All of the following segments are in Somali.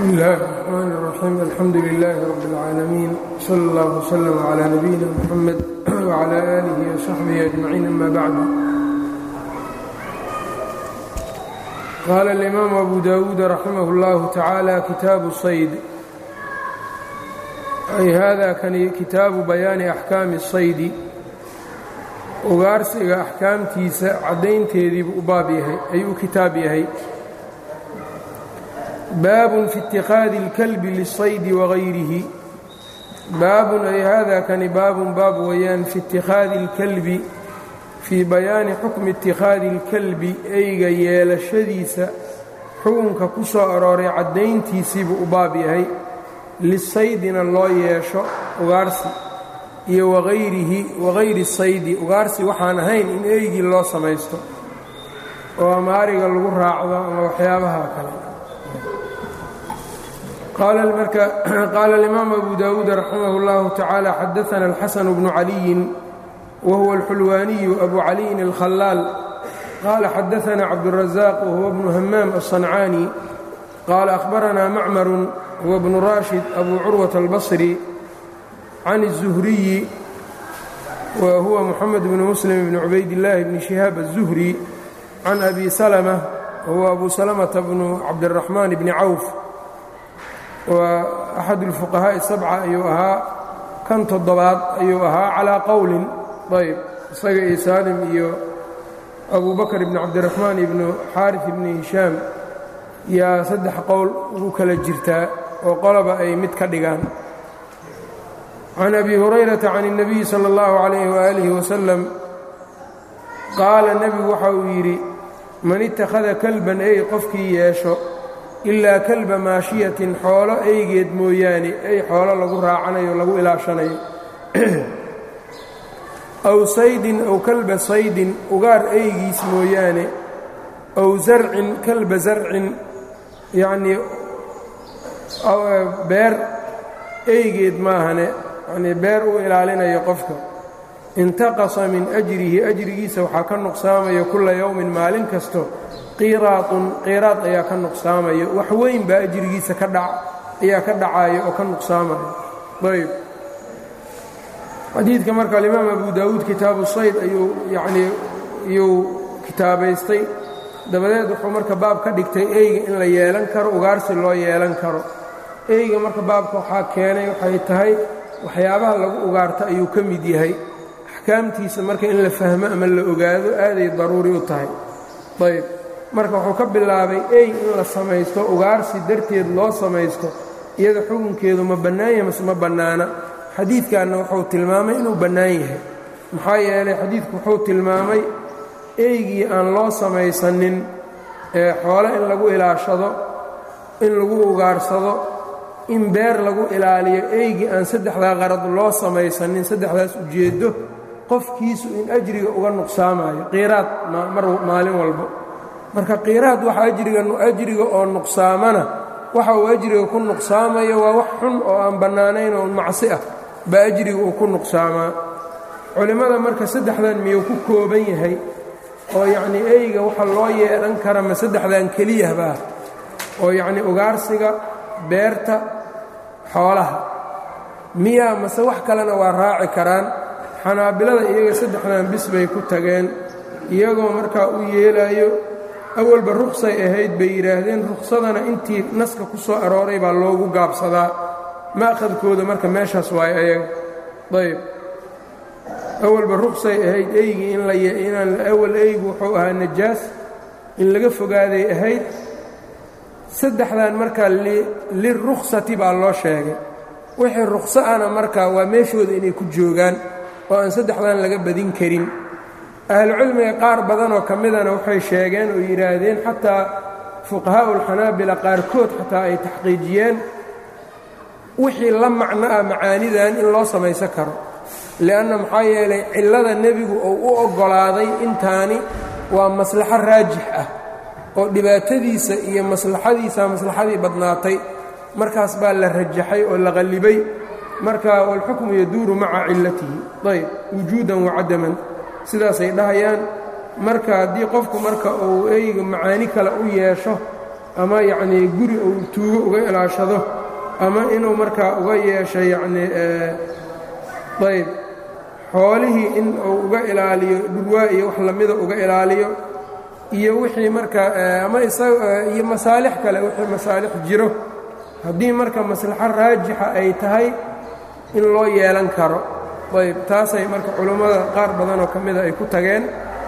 bsmi اllahi الرحmn الرaxيim alxamdu لlah rb اlcaalamiin slى اllah وslm عlى nabiyina mxamed وعlى آlih وصaxbih أجmaciin ama bعd qaala اlimaamu abu dawuud raximah اllah tacaalى kitaabu sayd ay hada kani kitaabu bayaani axkaami الsaydi ugaarsiga axkaamtiisa caddaynteediibuu u baab yahay ayuu kitaab yahay baabun fi اtikhاadi اlkalbi liلsaydi wagayrihi baabun ay hada kani baabun baab weeyaan fi اtikhاadi اlkalbi fii bayaani xukmi اtikhاadi اlkalbi eyga yeelashadiisa xukunka ku soo arooray caddayntiisiibuu u baab yahay lisaydina loo yeesho ugaarsi iyo wagayrihi wagayri saydi ugaarsi waxaan ahayn in eygii loo samaysto oo ama ariga lagu raacdo ama waxyaabaha kale qaala اlimaamu abu dawuud raximah اllahu tacaala xadaana alxasan bnu caliyin wahuwa alxulwaaniyu abu caliyin alkhalaal qaala xadaana cabdurazaq wahuwa bnu hamaam aلصancaani qaala ahbaranaa macmaru huwa bnu rashid abu curwata albasri can الzuhriyi wa huwa muxamed bnu muslim bni cubaydillaahi bni shihaab الzuhri can abi salma wahuwa abu salamata bnu cabdiraxmaan bni cawf waa axad اlfuqahaaءi sabca ayuu ahaa kan toddobaad ayuu ahaa calaa qowlin ayb isaga iyo saalim iyo abu bakr bni cabdiraxmaan ibnu xaarif ibni hishaam yaa saddex qowl ugu kala jirtaa oo qoloba ay mid ka dhigaan can abi hurayrata can الnabiyi salى اllahu عalayh waalihi wasalam qaala nebigu waxa uu yidhi man ittakhada kalban ey qofkii yeesho ilaa kalba maashiyatin xoolo eygeed mooyaane ey xoolo lagu raacanayo lagu ilaashanayo aw saydin aw kalba saydin ugaar eygiis mooyaane aw zarcin kalba zarcin yacnii beer eygeed maahane yanii beer uu ilaalinayo qofka intaqasa min ajrihi ajrigiisa waxaa ka nuqsaamaya kulla yowmin maalin kasto qiiraadun qiiraad ayaa ka nuqsaamaya wax weyn baa ajrigiisa ka dha ayaa ka dhacaya oo ka nuqsaamaya ayb xadiidka marka alimaam abu daawuud kitaabu sayd ayuu yanii iyuu kitaabaystay dabadeed wuxuu marka baab ka dhigtay eyga in la yeelan karo ugaarsi loo yeelan karo eyga marka baabka waxaa keenay waxay tahay waxyaabaha lagu ugaarto ayuu ka mid yahay axkaamtiisa marka in la fahmo ama la ogaado aaday daruuri u tahay ayb marka wuxuu ka bilaabay ey in la samaysto ugaarsi darteed loo samaysto iyada xukunkeedu ma bannaan yahay mase ma bannaana xadiidkanna wuxuu tilmaamay inuu bannaan yahay maxaa yeelay xadiidku wuxuu tilmaamay eygii aan loo samaysanin ee xoole in lagu ilaashado in lagu ugaarsado in beer lagu ilaaliyo eygii aan saddexdaa qarad loo samaysanin saddexdaas ujeeddo qofkiisu in ajriga uga nuqsaamayo qiiraad mar maalin walbo marka qiiraad waxa ajriga oo nuqsaamana waxa uu ajriga ku nuqsaamayo waa wax xun oo aan bannaanayn oo macsi ah baa ajriga uu ku nuqsaamaa culimmada marka saddexdan miyuu ku kooban yahay oo yacnii eyga waxa loo yeelan kara ma saddexdan keliyahbaa oo yacnii ugaarsiga beerta xoolaha miyaa mase wax kalena waa raaci karaan xanaabilada iyaga saddexdan bis bay ku tageen iyagoo markaa u yeelaayo awalba ruqsay ahayd bay yidhaahdeen ruqsadana intii naska ku soo arooray baa loogu gaabsadaa ma'khadkooda marka meeshaas waayo ayaga ayb awalba ruqsay ahayd eygii inaan awal eygu wuxuu ahaa najaas in laga fogaaday ahayd saddexdan markaa liruksati baa loo sheegay wixii ruqso ana markaa waa meeshooda inay ku joogaan oo aan saddexdan laga badin karin ahlucilmiga qaar badanoo ka midana waxay sheegeen oo yidhaahdeen xataa fuqahaa'u ulxanaabila qaarkood xataa ay taxqiijiyeen wixii la macno ah macaanidan in loo samaysan karo li'anna maxaa yeelay cillada nebigu uu u oggolaaday intaani waa maslaxo raajix ah oo dhibaatadiisa iyo maslaxadiisa maslaxadii badnaatay markaas baa la rajaxay oo la qallibay marka walxukmu yaduuru maca cillatihi ayb wujuudan wacadaman sidaasay dhahayaan marka haddii qofku marka uu eyga macaani kale u yeesho ama yacnii guri uu tuugo uga ilaashado ama inuu markaa uga yeesho yacnii ayb xoolihii in uu uga ilaaliyo dhurwaa iyo wax lamida uga ilaaliyo iyo wixii marka ama iyo masaalix kale wixii masaalix jiro haddii marka maslaxo raajixa ay tahay in loo yeelan karo ayb taasay marka culummada qaar badanoo ka mida ay ku tageen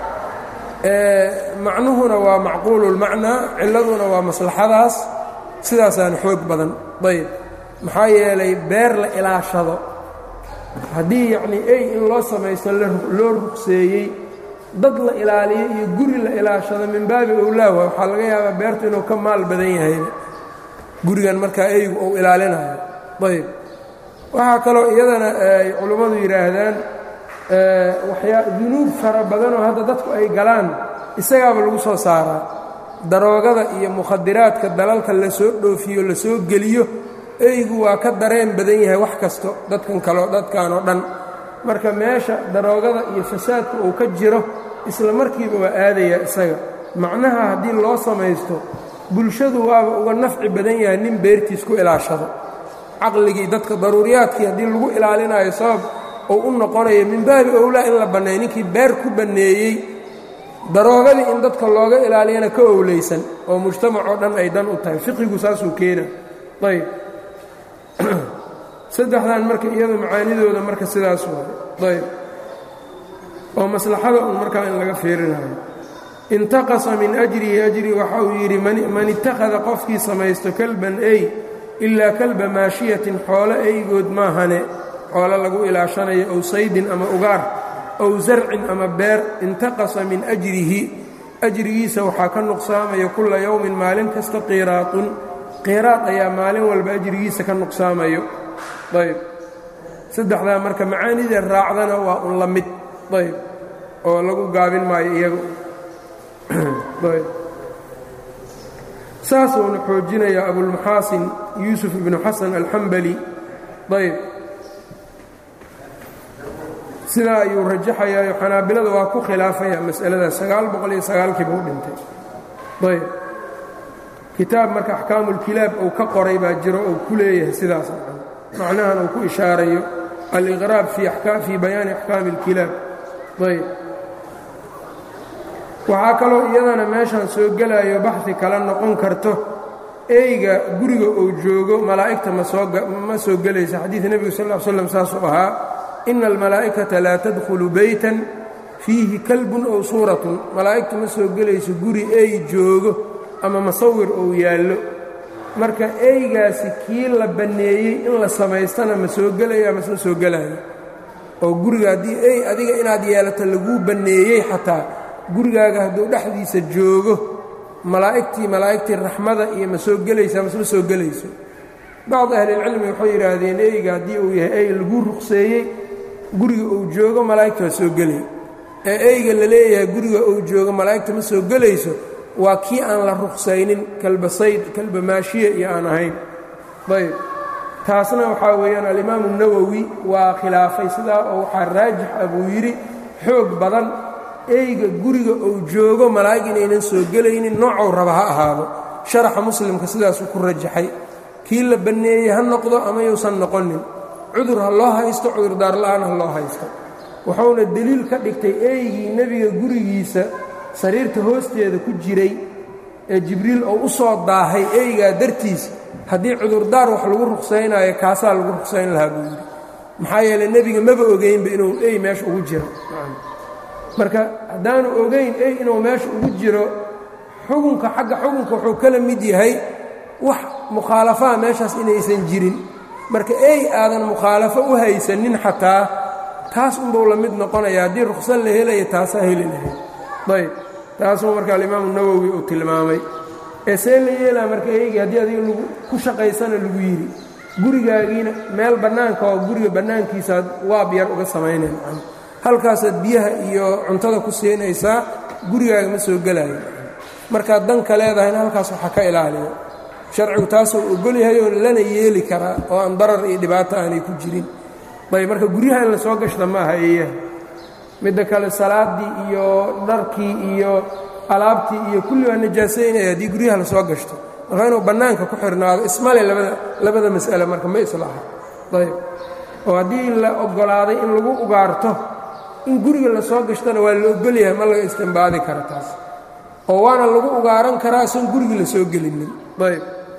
macnuhuna waa macquululmacnaa cilladuna waa maslaxadaas sidaasaana xoog badan ayb maxaa yeelay beer la ilaashado haddii yacnii ey in loo samaysto loo rugseeyey dad la ilaaliyo iyo guri la ilaashado min baabi owlaawa waxaa laga yaabaa beertu inuu ka maal badan yahayba gurigan markaa eygu uu ilaalinayo ayb waxaa kaloo iyadana ay culummadu yidhaahdaan waxyaa dunuub fara badanoo hadda dadku ay galaan isagaaba lagu soo saaraa daroogada iyo mukhadiraadka dalalka la soo dhoofiyo la soo geliyo eygu waa ka dareen badan yahay wax kasto dadkan kaleo dadkan oo dhan marka meesha daroogada iyo fasaadka uu ka jiro isla markiiba waa aadaya isaga macnaha haddii loo samaysto bulshadu waaba uga nafci badan yahay nin beertiis ku ilaashado caqligii dadka daruuriyaadkii haddii lagu ilaalinayo sabab uu u noqonayo min baabi owlaa in la banneeyo ninkii beer ku banneeyey daroogadii in dadka looga ilaaliyana ka owlaysan oo mujtamacoo dhan ay dan u tahay fiqigu saasuu keena ayb saddexdan marka iyadu macaanidooda marka sidaas waay ayb oo maslaxada un markaa in laga fiirinayo intaqasa min ajrihi ajri waxa uu yidhi man ittakhada qofkii samaysto kalban ey ilaa kalba maashiyatin xoolo eygood maahane xoolo lagu ilaashanayo ow saydin ama ugaar ow zarcin ama beer intaqasa min ajrihi ajrigiisa waxaa ka nuqsaamaya kulla yowmin maalin kasta qiiraatun qiiraad ayaa maalin walba ajrigiisa ka nuqsaamayo ayb saddexdaa marka macaanida raacdana waa un la mid ayb oo lagu gaabin maayo iyaga ayb saasuuna xoojinayaa abulmuxaasin yuusuf ibnu xasan alxambali ayb sidaa ayuu rajaxayaayo xanaabilada waa ku khilaafaya mas'aladaas sagaal boqol iyo sagaalkii buu dhintay ayb kitaab marka axkaamulkilaab uu ka qoray baa jiro uu ku leeyahay sidaas macnahan uu ku ishaarayo aliqraab fii bayaani axkaami اlkilaab ayb waxaa kaloo iyadana meeshan soo gelayo baxi kala noqon karto eyga guriga uu joogo malaa'igta ma soo gelaysa xadiid nebigu sal ll slam saasuu ahaa ina almalaa'ikata laa tadkhulu beytan fiihi kalbun ow suuratun malaa'igtu ma soo gelayso guri ey joogo ama masawir uu yaallo marka eygaasi kii la banneeyey in la samaystana ma soo gelaya mase ma soo gelayo oo guriga haddii ey adiga inaad yeelato laguu banneeyey xataa gurigaaga hadduu dhexdiisa joogo malaa'igtii malaa'igtii raxmada iyo ma soo gelaysaa mase ma soo gelayso bacdi ahlilcilmi waxay yidhaahdeen eyga haddii uu yahay ey laguu ruqseeyey guriga uu joogo malaa'igta waa soo gelay ee eyga la leeyahay guriga uu joogo malaa'igta ma soo gelayso waa kii aan la ruqsaynin kalba sayd kalba maashiya iyo aan ahayn ayb taasna waxaa weeyaan alimaamu nawowi waa khilaafay sidaa oo waxaa raajix ah buu yidhi xoog badan eyga guriga uu joogo malaa'ig inaynan soo gelaynin noocou raba ha ahaado sharaxa muslimka sidaasuu ku rajaxay kii la banneeyey ha noqdo ama yuusan noqonin cudur ha loo haysto cudurdaarla'aan ha loo haysto wuxuuna deliil ka dhigtay eygii nebiga gurigiisa sariirta hoosteeda ku jiray ee jibriil oo u soo daahay eygaa dartiis haddii cudurdaar wax lagu ruqsaynaayo kaasaa lagu ruqsayn lahaa buu yidhi maxaa yeeley nebiga maba ogeynba inuu ey meesha ugu jiro marka haddaanu ogayn ey inuu meesha ugu jiro xukunka xagga xukunka wuxuu kala mid yahay wax mukhaalafaa meeshaas inaysan jirin marka ey aadan mukhaalafo u haysanin xataa taas unbuu la mid noqonaya haddii ruqsan la helaya taasaa heli lahayd ayb taasuu marka alimaamu nawowi uu tilmaamay ee see la yeelaa marka eygii haddii adiga lagu ku shaqaysana lagu yidhi gurigaagiina meel bannaanka oo guriga bannaankiisaad waab yar uga samaynayn halkaasaad biyaha iyo cuntada ku siinaysaa gurigaaga ma soo gelaayo markaad danka leedahayna halkaas waxa ka ilaaliyo sharcigu taasuu ogol yahay oo lana yeeli karaa oo aan darar iyo dhibaato aanay ku jirin ayb marka guryaha in la soo gashta ma aha eeyaha midda kale salaaddii iyo dharkii iyo alaabtii iyo kulli waa najaasaynaya haddii guryaha la soo gashto marka inuu bannaanka ku xirnaado ismale labada labada mas'ale marka ma islaaha ayb oo haddii la oggolaaday in lagu ugaarto in guriga la soo gashtona waa la ogolyahay ma laga istimbaadi kara taas oo waana lagu ugaaran karaa soon gurigii la soo gelinin ayb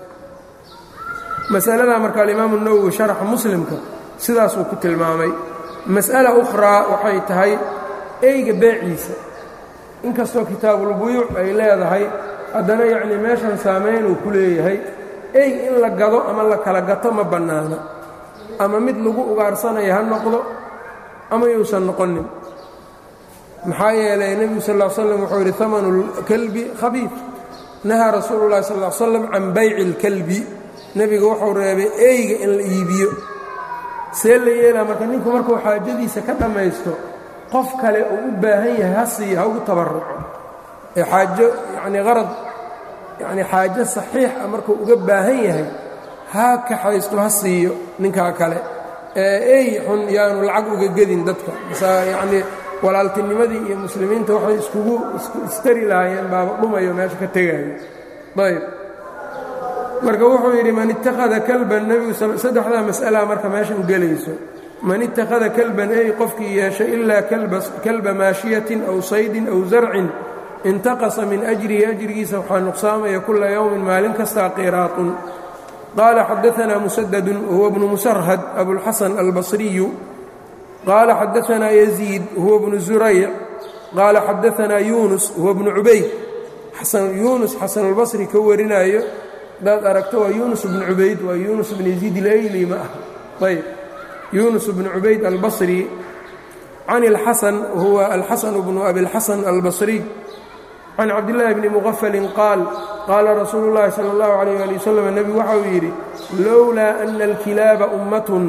masaladaa marka alimaamu nawowi sharaxa muslimka sidaasuu ku tilmaamay mas'ala ukhraa waxay tahay eyga beeciisa inkastoo kitaabulbuyuuc ay leedahay haddana yacnii meeshan saamayn uu ku leeyahay ey in la gado ama la kala gato ma bannaana ama mid lagu ugaarsanaya ha noqdo ama yuusan noqonin maxaa yeelay nebigu sal ll slam wuxuu yidhi amanu lkalbi khabiid nahaa rasuulu llahi sal l slam can bayci اlkalbi nebigu wuxuu reebay eyga in la iibiyo see la yeelaa marka ninku markuu xaajadiisa ka dhammaysto qof kale uu u baahan yahay ha siiyo ha ugu tabaruco ee xaajo yacnii qarad yacnii xaajo saxiix ah markuu uga baahan yahay ha kaxaysto ha siiyo ninkaa kale ee ey xun yaanu lacag uga gedin dadka masa yacnii walaaltinimadii iyo muslimiinta waxay iskugu istari lahaayeen baaba dhumayo meesha ka tegaayo ayb marka wuxuu yidhi man ittakhada kalban nebigu saddexdaa mas'alaa marka meeshan gelayso man ittakhada kalban ey qofkii yeeshay ilaa kalba maashiyatin aw saydin aw zarcin intaqasa min ajrihi ajrigiisa waxaa nuqsaamaya kula yowmin maalin kastaa qiraatun qaala xadaanaa musadadun huwa bnu musarhad abulxasan albasriyu qaala xadaanaa yaziid huwa bnu zurayc qaala xadaanaa yuunus huwa bnu cubayd yuunus xasanulbasri ka warinaayo hadaad aragto waa yuunus bnu cubayd waa yuunus bn yaziid ilayli ma ah ayb yuunus bnu cubayd albasri can اlxasan huwa alxasan bnu abilxasan albasriy can cabdillaahi bni muqafalin qaal qaala rasuulu اllahi salى اllahu alayh ali wasalam nebigu waxa uu yidhi lowlaa ana alkilaaba ummatun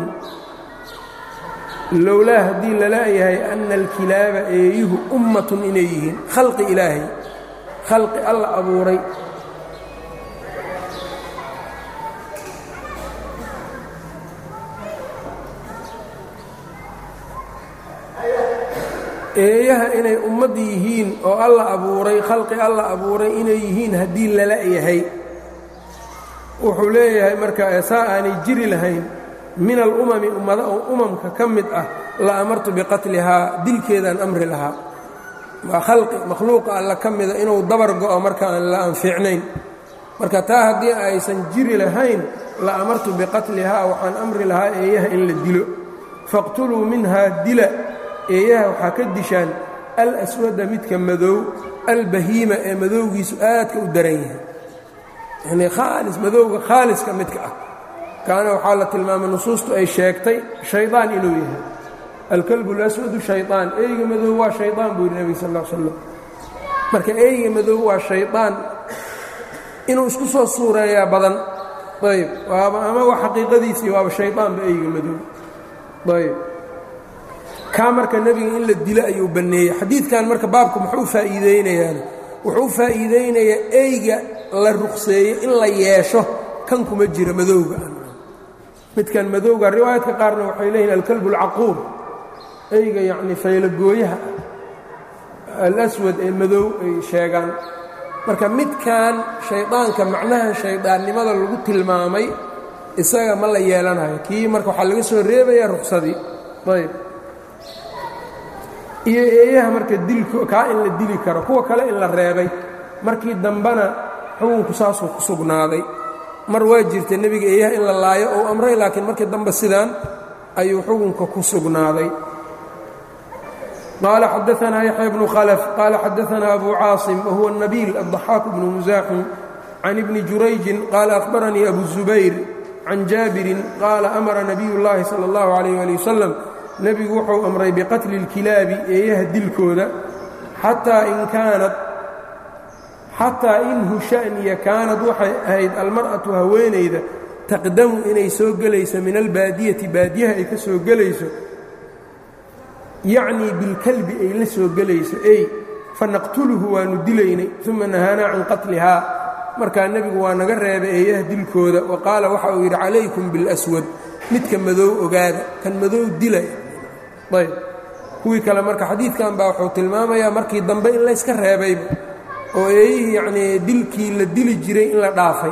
lowlaa haddii lalayahay ana alkilaaba eeyuhu ummatun inay yihiin khalqi ilaahay khalqi alla abuuray eeyaha inay ummad yihiin oo alla abuuray khalqi alla abuuray inay yihiin haddii lala yahay wuxuu leeyahay marka saa aanay jiri lahayn min alumami ummada oo umamka ka mid ah la amartu biqatlihaa dilkeedaan amri lahaa waa khalqi makhluuqa alla ka mida inuu dabar go'o marka aan la anfiicnayn marka taa haddii aysan jiri lahayn la amartu biqatlihaa waxaan amri lahaa eeyaha in la dilo faqtuluu minhaa dila eeyaha waxaa ka dishaan alaswada midka madow albahiima ee madowgiisu aadka u daran yahay yanii khaalis madowga khaaliska midka ah kaana waxaa la tilmaamay nusuustu ay sheegtay shaydaan inuu yahay alkalbu laswadu shayطaan eyga madow waa shayطaan buu yidhi nebiga sal ll slam marka eyga madow waa shayطaan inuu isku soo suureeyaa badan ayb waaba ama waa xaqiiqadiisii waaba shayطaanba eyga madow ayb kaa marka nebiga in la dilo ayuu banneeyey xadiidkan marka baabku muxuu faa'iideynayaan wuxuu faa'iideynayaa eyga la ruqseeyey in la yeesho kan kuma jira madowga midkan madowga riwaayadka qaarna waxay leeyihin alkalbu alcaquur eyga yacnii faylagooyaha alaswad ee madow ay sheegaan marka midkan shaydaanka macnaha shaydaannimada lagu tilmaamay isaga ma la yeelanayo kii marka waxaa laga soo reebayaa ruqsadii ayb iyo eeyaha marka dilko kaa in la dili karo kuwa kale in la reebay markii dambena xukunku saasuu ku sugnaaday mar waa jirta nebiga eeyaha in la laayo ou amray laakiin markii dambe sidaan ayuu xukunka ku sugnaaday qaala xadaanaa yaxya bnu khalf qaala xadaanaa abu caasim wahuwa nabiil adضaxaak bnu musaaxim can ibni jurayjin qaala ahbaranii abu zubayr can jaabirin qaala amara nabiy اllahi salى اllahu عalayh ali wasalam nebigu wuxuu amray biqatli اlkilaabi eeyaha dilkooda xataa in kaanad xataa inhu sha'niya kaanad waxay ahayd almar'atu haweenayda taqdamu inay soo gelayso min albaadiyati baadiyaha ay ka soo gelayso yacnii bilkalbi ay la soo gelayso ey fanaqtuluhu waannu dilaynay uma nahaanaa can qatlihaa markaa nebigu waa naga reebay eeyaha dilkooda wa qaala waxa uu yidhi calaykum biاlaswad midka madow ogaada kan madow dilay ayb kuwii kale marka xadiidkan baa wuxuu tilmaamayaa markii dambe in layska reebayba oo eeyihii yacnii dilkii la dili jiray in la dhaafay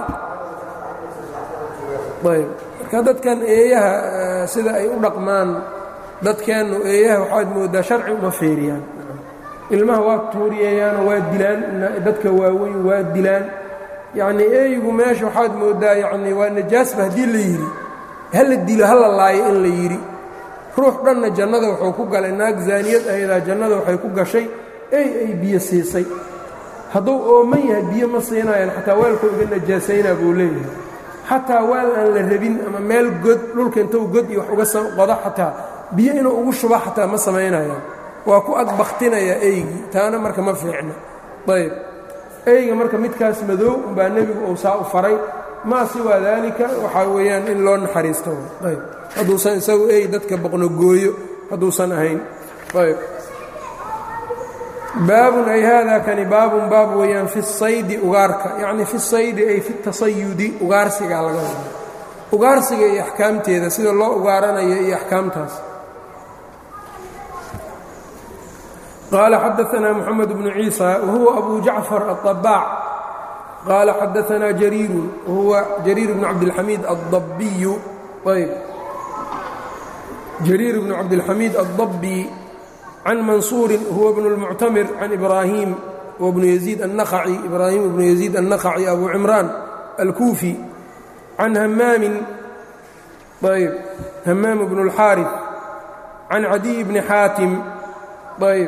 ayb marka dadkan eeyaha sida ay u dhaqmaan dadkeennu eeyaha waxaad mooddaa sharci uma feeriyaan ilmaha waa tuuriyeeyaanoo waa dilaan dadka waaweyn waa dilaan yacnii eeygu meesha waxaad mooddaa yacnii waa najaasba haddii la yidhi hala dilo hala laayo in la yidhi ruux dhanna jannada wuxuu ku galay naag zaaniyad ahaydaa jannada waxay ku gashay ey ay biyo siisay hadduu ooman yahay biyo ma siinayaan xataa weelkuu iga najaasaynaa buu leeyahay xataa weel aan la rabin ama meel god dhulka intuu god iyo wax uga qodo xataa biyo inuu ugu shuba xataa ma samaynayaan waa ku agbaktinayaa eygii taana marka ma fiicno ayb eyga marka midkaas madow umbaa nebigu uu saa u faray maa siwaa daalika waxaa weeyaan in loo naxariisto ayb hadduusan isagu ey dadka boqnogooyo hadduusan ahayn ayb baabun ay haadaa kani baabun baab weeyaan fi saydi ugaarka yacni fi saydi ay fi tasayudi ugaarsigaa laga wada ugaarsiga iyo axkaamteeda sida loo ugaaranayo iyo axkaamtaas qaala xadaanaa moxamed bnu ciisa wahuwa abu jacfar aلطabaac qaala xadaanaa jariiru wahuwa jariir bnu cabdilxamiid adabbiyu ayb jariir bnu cabdilxamiid adabbi can mansuuri huwa bnu اlmuctamir can ibraahim wbnu yaziid الnakhaci ibraahim bnu yaziid الnakhaci abu cimraan alkuufi can hamaamin ayb hamaam bnu اlxaariث can cadiy bni xaatim ayb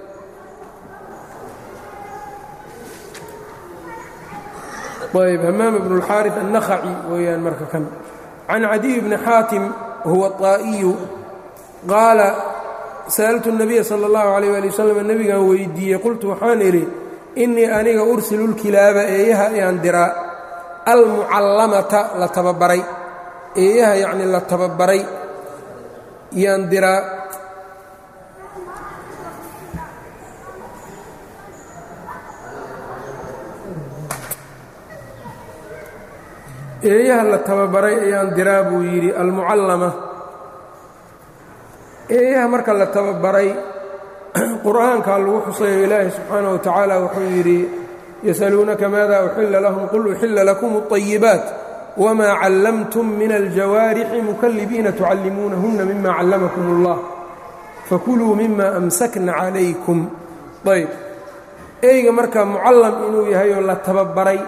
ayb hamaam bnu اlxaariث الnakhaci weeyaan marka kan can cadiy bni xaatim huwa طaa'iyu qaala sa'altu الnabiya salى اllahu عalيyه ali waslm nebigan weydiiyey qultu waxaan idhi innii aniga ursilu اlkilaaba eeyaha ayaan diraa almucallamata la tababaray eeyaha yacni la tababaray yaan diraa eeyaha la tababaray ayaan diraa buu yidhi almucallama eeyaha marka la tababaray qur'aankaa lagu xusayo ilaahi subxaanaه wa tacaala wuxuu yidhi yasaluunaka maada uxila lahum qul uxila lakum الطayibaat wma callamtum min aljawaarixi mukalibiina tucallimuunahunna mima callamakum اllah fakuluu mima amsakna calaykum ayb eyga marka mucallam inuu yahay oo la tababaray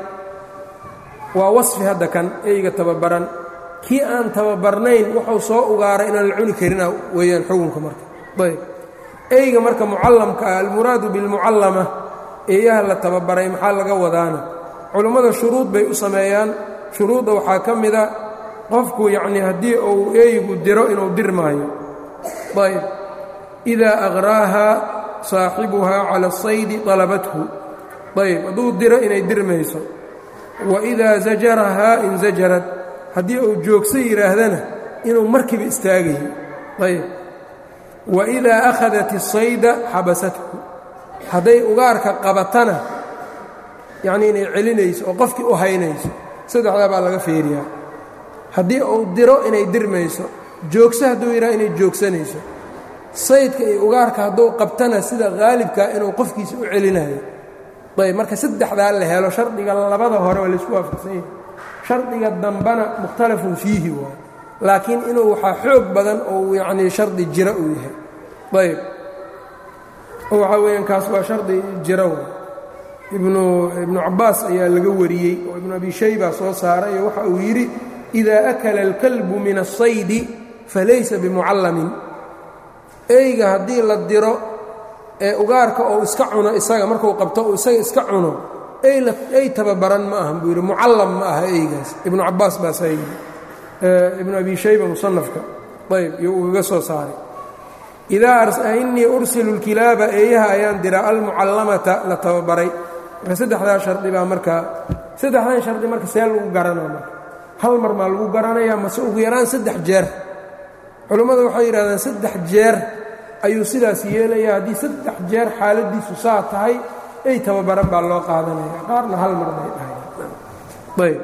waa wasfi hadda kan eyga tababaran kii aan tababarnayn wuxuu soo ugaaray inaan la cuni karina weeyaan xukunka marka ayb eyga marka mucallamka ah almuraadu bilmucallama eeyaha la tababaray maxaa laga wadaana culummada shuruud bay u sameeyaan shuruudda waxaa ka mida qofku yacnii haddii uu eygu diro inuu dirmaayo ayb idaa aqraaha saaxibuhaa cala asaydi طalabathu ayb hadduu diro inay dirmayso wa idaa zajarahaa inzajarad haddii uu joogso yidhaahdana inuu markiiba istaagayo ayb wa idaa akhadat الsayda xabasathu hadday ugaarka qabatana yacnii inay celinayso oo qofkii u haynayso saddexdaa baa laga fiiriyaa haddii uu diro inay dirmayso joogso hadduu yidhaha inay joogsanayso saydka iyo ugaarka hadduu qabtana sida haalibkaa inuu qofkiisa u celinayo ayb marka saddexdaa la helo shardiga labada hore waa laysku waafaqsan yahay shardiga dambana mukhtalafun fiihi waay laakiin inuu waxaa xoog badan ou yacnii shardi jira uu yahay ayb oo waxaa weeyaan kaas waa shardi jira waay ibnu ibnu cabbaas ayaa laga wariyey oo ibnu abi shayba soo saaray oo waxa uu yidhi idaa akala alkalbu min asaydi falaysa bimucallamin eyga haddii la diro ee ugaarka ou iska cuno isaga markuu qabto uu isaga iska cuno ey tababaran ma ahan buu yidhi mucallam ma aha eygaas ibnu cabbaas baasaa yidhi ibnu abi shayba musanafka ayb iyo uu iga soo saaray idaa innii ursilu اlkilaaba eeyaha ayaan diraa almucallamata la tababaray marka saddexdaa shardi baa markaa saddexdan shardi marka see lagu garanaa marka hal mar maa lagu garanayaa mase ugu yaraan saddex jeer culummadu waxay yidhahdeen saddex jeer ayuu sidaas yeelayaa haddii saddex jeer xaaladdiisu saa tahay ey tababaran baa loo qaadanaya qaarna hal mar bay dhahay ayb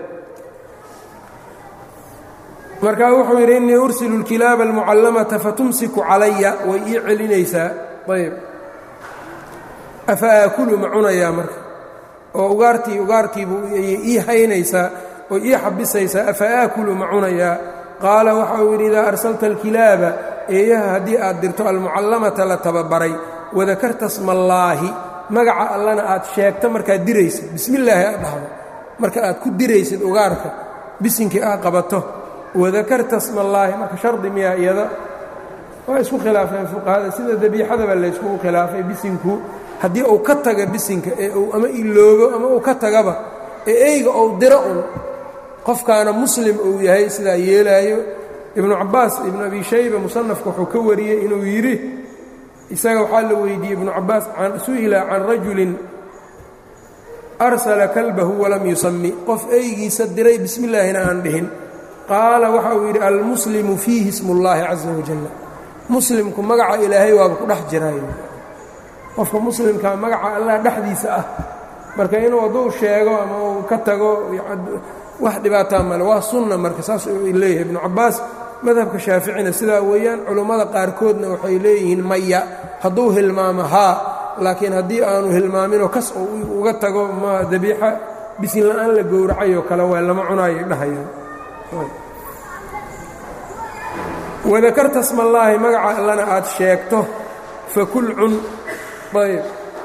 markaa wuxuu yidhi innii ursilu اlkilaaba almucallamata fatumsiku calaya way ii celinaysaa ayb afa aakulu ma cunayaa marka oo ugaartii ugaartiibuu ii haynaysaa oo ii xabisaysaa afa aakulu ma cunayaa qaala waxa uu yidhi idaa arsalta alkilaaba eeyaha haddii aad dirto almucallamata la tababaray wadakarta smallaahi magaca allana aad sheegto markaad diraysid bismillaahi aad dhahdo marka aad ku diraysid ugaarka bisinkii aad qabato wadakarta smallaahi marka shardi miyaa iyada waa isku khilaafeen fuqahada sida dabiixadaba layskugu khilaafay bisinku haddii uu ka taga bisinka ee uu ama iloobo ama uu ka tagaba ee eyga ou diro un qofkaana muslim uu yahay sidaa yeelaayo ibnu cabbaas ibnu abi shayba musanafka wuxuu ka wariyey inuu yidhi isaga waxaa la weydiiyey ibnu cabbaas su'ila can rajulin arsala kalbahu walam yusami qof eygiisa diray bismi illaahina aan dhihin qaala waxa uu yidhi almuslimu fiihi ismullaahi caza wajalla muslimku magaca ilaahay waaba ku dhex jiraayo qofka muslimkaa magaca allah dhexdiisa ah marka inuu hadduu sheego ama uu ka tago wax dhibaataa male waa sunna marka saas leeyahay ibnu cabbaas madhabka shaaficina sidaa weeyaan culummada qaarkoodna waxay leeyihiin maya hadduu hilmaamo haa laakiin haddii aanu hilmaaminoo kas uu uga tago ma dabiixa bisin la'aan la gowracayoo kale waa lama cunaayo dhahayaan wadakarta smallaahi magaca allana aad sheegto fakul cun ayb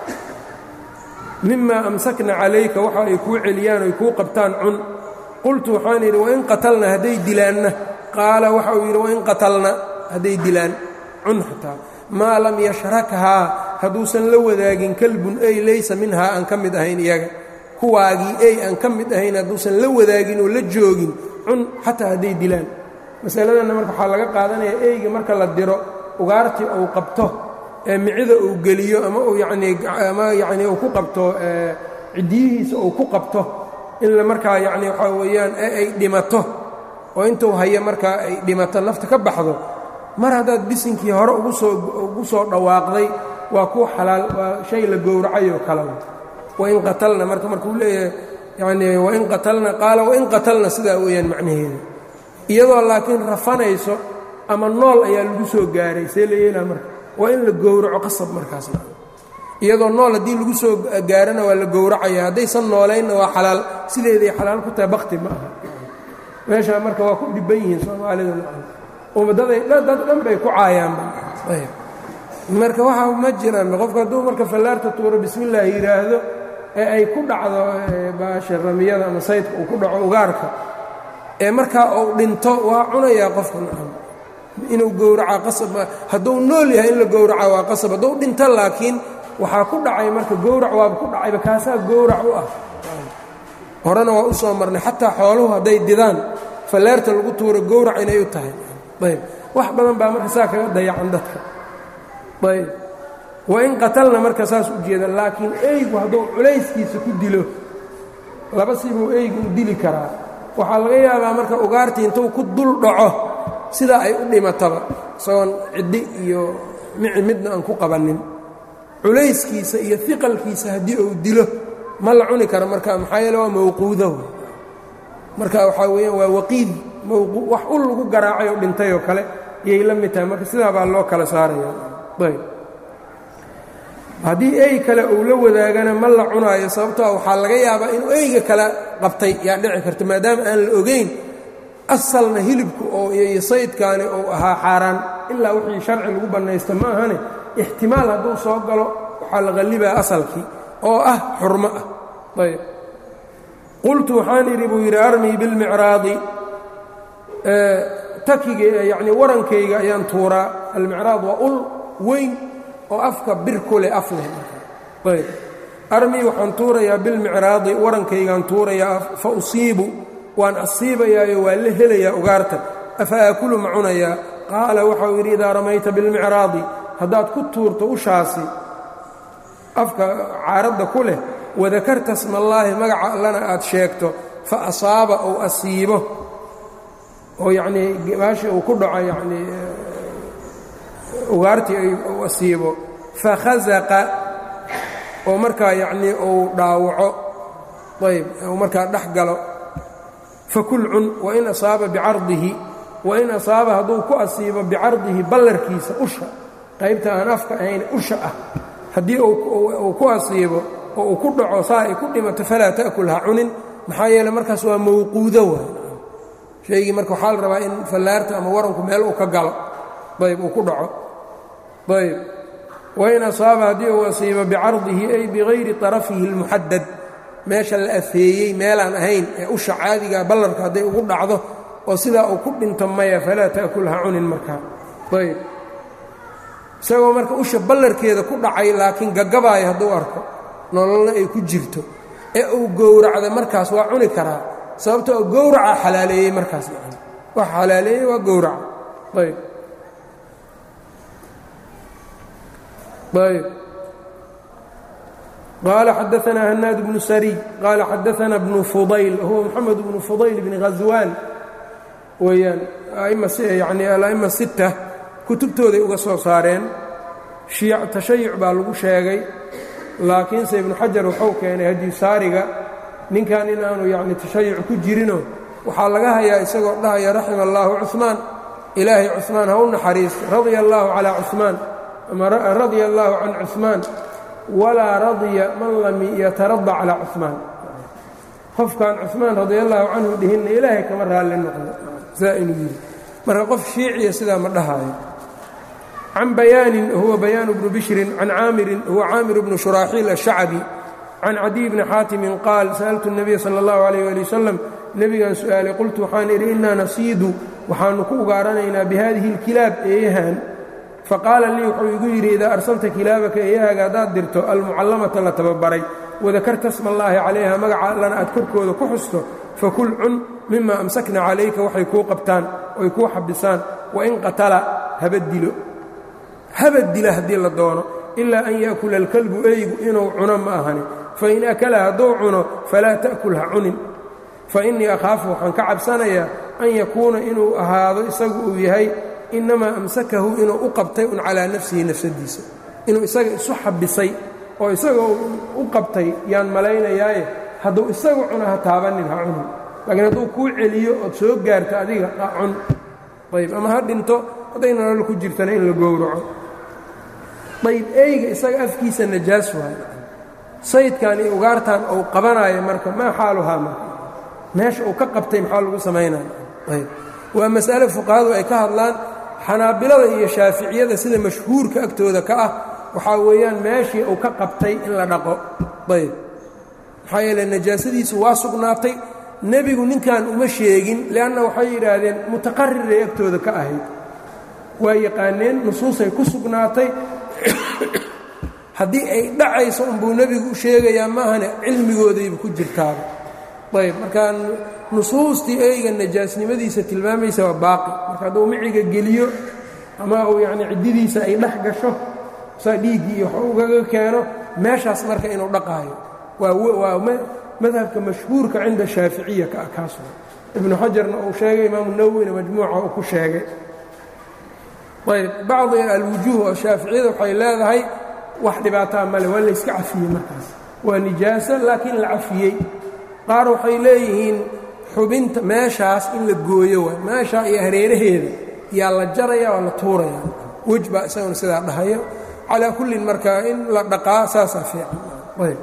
mimaa amsakna calayka waxa ay kuu celiyaan oy kuu qabtaan cun qultu waxaan yidhi wain qatalna hadday dilaanna qaala waxa uu yidhi wain qatalna hadday dilaan cun xataa maa lam yashrakhaa hadduusan la wadaagin kalbun ey laysa minhaa aan ka mid ahayn iyaga kuwaagii ey aan ka mid ahayn hadduusan la wadaagin oo la joogin cun xataa hadday dilaan masaladanna marka waxaa laga qaadanaya eyga marka la diro ugaartii uu qabto ee micida uu geliyo ama uu yanii ama yacnii uu ku qabto ciddiyihiisa uu ku qabto in la markaa yacni waxaa weeyaan ee ay dhimato oo intuu hayo markaa ay dhimato nafta ka baxdo mar haddaad bisinkii hore ugu soo ugu soo dhawaaqday waa kuwa xalaal waa shay la gowracayoo kale wain qatalna marka markuu leeyahay yacnii wain qatalna qaala wain qatalna sidaa weeyaan macnaheeda iyadoo laakiin rafanayso ama nool ayaa lagu soo gaaray see la yeelaa marka waa in la gowraco qasab markaasna iyadoo nool haddii lagu soo gaarana waa la gowracaya haddaysan noolaynna waa xalaal sideeday xalaal ku tahay bakti ma aha meeshaa marka waa ku dhibban yihiin soomaalida ummadaday dad dhan bay ku caayaanba marka waxa ma jiraan qofka hadduu marka fallaarta tuuro bismillaah yidhaahdo ee ay ku dhacdo baasha ramiyada ama saydka uu ku dhaco ugaarka ee markaa uu dhinto waa cunayaa qofka inuu gowraca qasab hadduu nool yahay in la gowraca waa qasab hadduu dhinto laakiin waxaa ku dhacay marka gowrac waaba ku dhacayba kaasaa gowrac u ah horena waa u soo marnay xataa xooluhu hadday didaan falleerta lagu tuuro gowrac inay u tahay ayb wax badan baa marka saa kaga dayacan dadka ayb wain qatalna marka saas u jeeda laakiin eygu hadduu culayskiisa ku dilo laba sibuu eygu u dili karaa waxaa laga yaabaa marka ugaartii intuu ku dul dhaco sidaa ay u dhimataba isagoon ciddi iyo mici midna aan ku qabannin culayskiisa iyo iqalkiisa haddii uu dilo ma la cuni karo marka maxaa yeele waa mawquuda marka waxaa weeyaan waa waqiid wax ul lagu garaacay oo dhintay oo kale iyay la mid tahay marka sidaa baa loo kala saaraya ayb haddii ey kale uu la wadaagana ma la cunaayo sababtoo waxaa laga yaabaa inuu eyga kale qabtay yaa dhici karta maadaama aan la ogayn asalna hilibku oo iyo saydkaani uu ahaa xaaraan ilaa wixii sharci lagu bannaysta ma ahane ixtimaal hadduu soo galo waxaa la qallibaa asalkii oo ah xurmo ah ayb qultu waxaan idhi buu yidhi armii bilmicraadi takiga yacnii warankayga ayaan tuuraa almicraad waa ul weyn oo afka bir ku leh af leh ayb armii waxaan tuurayaa bilmicraadi warankaygaan tuurayaa fa usiibu waan asiibayaayo waa la helayaa ugaarta afa aakulu ma cunayaa qaala waxau yidhi idaa ramayta bilmicraadi haddaad ku tuurto ushaasi afka caaradda ku leh wadakarta smallaahi magaca allana aad sheegto fa asaaba ou asiibo oo yacnii baashii uu ku dhaco yacnii ugaartii uu asiibo fakhazaqa oo markaa yacnii uu dhaawaco ayb uu markaa dhex galo fakul cun wain asaaba bicardihi wain asaaba hadduu ku asiibo bicardihi ballarkiisa usha qaybta aan afka ahayn usha ah haddii uu ku asiibo oo uu ku dhaco saa ay ku dhimato falaa ta'kul ha cunin maxaa yeele markaas waa mawquudo waay shaygii marka waxaa la rabaa in fallaarta ama waranku meel uu ka galo ayb uu ku dhaco ayb wain asaaba haddii uu asiibo bicardihi ay bigayri طarafihi اlmuxadad meesha la afeeyey meelaan ahayn ee usha caadiga ballarka hadday ugu dhacdo oo sidaa uu ku dhinto maya falaa ta'kul ha cunin markaa ayb isagoo marka usha ballarkeeda ku dhacay laakiin gagabaayo hadduu arko nololna ay ku jirto ee uu gowracda markaas waa cuni karaa sababto oo gowraca xalaaleeyey markaas wax xalaaleeyey waa gowraca ayb ayb qaala xadaanaa hanaad bnu sariy qaala xadaana bnu fudayl huwa moxamed bnu fudayl bni ghaswaan weeyaan yani ala'ima sita kutubtooday uga soo saareen tashayuc baa lagu sheegay laakiinse ibnu xajar wuxuu keenay hadisaariga ninkan inaanu yani tashayuc ku jirinoo waxaa laga hayaa isagoo dhahaya raxima allaahu cuثmaan ilaahay cuثmaan ha u naxariisto radia allaahu calaa cuثmaan ama radia allaahu can cuثmaan walaa radya man lam yatarada calaa cuثmaan qofkan cuثmaan radia allaahu canhu dhihinna ilaahay kama raalli noqdo saa inuu yidhi marka qof shiiciya sidaa ma dhahaayo can bayaanin huwa bayaanu bnu bishrin can caamirin huwa caamir bnu shuraaxiil ashacbi can cadiy bni xaatimin qaal sa'altu الnabiya salى اllahu alayh ali wasalam nebigan su'aalay qultu waxaan idhi inaa nasiidu waxaannu ku ugaaranaynaa bihadihi اlkilaab eeyahan faqaala lii wuxuu igu yidhi idaa arsalta kilaabaka eeyahaaga haddaad dirto almucallamata la tababaray wadakarta sma allaahi calayha magaca allana aad korkooda ku xusto fakul cun mima amsakna calayka waxay kuu qabtaan oy kuu xabisaan wain qatala haba dilo haba dila haddii la doono ilaa an yaakula alkalbu eygu inuu cuno ma ahani fain akala hadduu cuno falaa ta'kul ha cunin fa innii akhaafu waxaan ka cabsanayaa an yakuuna inuu ahaado isagu uu yahay innamaa amsakahu inuu u qabtay un calaa nafsihi nafsadiisa inuu isaga isu xabisay oo isaga u qabtay yaan malaynayaaye hadduu isagu cuno ha taabanin ha cunin laakiin hadduu kuu celiyo ood soo gaarto adiga ha cun ayb ama ha dhinto hadday nolol ku jirtana in la gowraco ayb eyga isaga afkiisa najaas waayo saydkan iyo ugaartan uu qabanaayo marka maa xaaluhaa marka meesha uu ka qabtay maxaa lagu samaynaya ayb waa mas'ale fuqahadu ay ka hadlaan xanaabilada iyo shaaficiyada sida mashhuurka agtooda ka ah waxaa weeyaan meeshii uu ka qabtay in la dhaqo ayb maxaa yeele najaasadiisu waa sugnaatay nebigu ninkan uma sheegin leanna waxay yidhaahdeen mutaqariray agtooda ka ahayd waa yaqaaneen nusuusay ku sugnaatay haddii ay dhacayso unbuu nebigu u sheegayaa maahane cilmigoodayba ku jirtaaba ayb markaa nusuustii eyga najaasnimadiisa tilmaamaysa waa baaqi marka hadduu miciga geliyo ama uu yacni ciddidiisa ay dhex gasho saa dhiiggii iyo wax ugaga keeno meeshaas marka inuu dhaqaayo waa madhabka mashhuurka cinda shaaficiya ka kaas ibnu xajarna uu sheegay imaamu nawowina majmuuca uu ku sheegay ayb bacdi alwujuuh oo shaaficiyada waxay leedahay wax dhibaataa male waa layska cafiyey markaas waa nijaasa laakiin la cafiyey qaar waxay leeyihiin xubinta meeshaas in la gooyo waay meeshaa iyo hareeraheeda yaa la jaraya waa la tuuraya wej baa isaguna sidaa dhahayo calaa kullin marka in la dhaqaa saasaa fiican ayb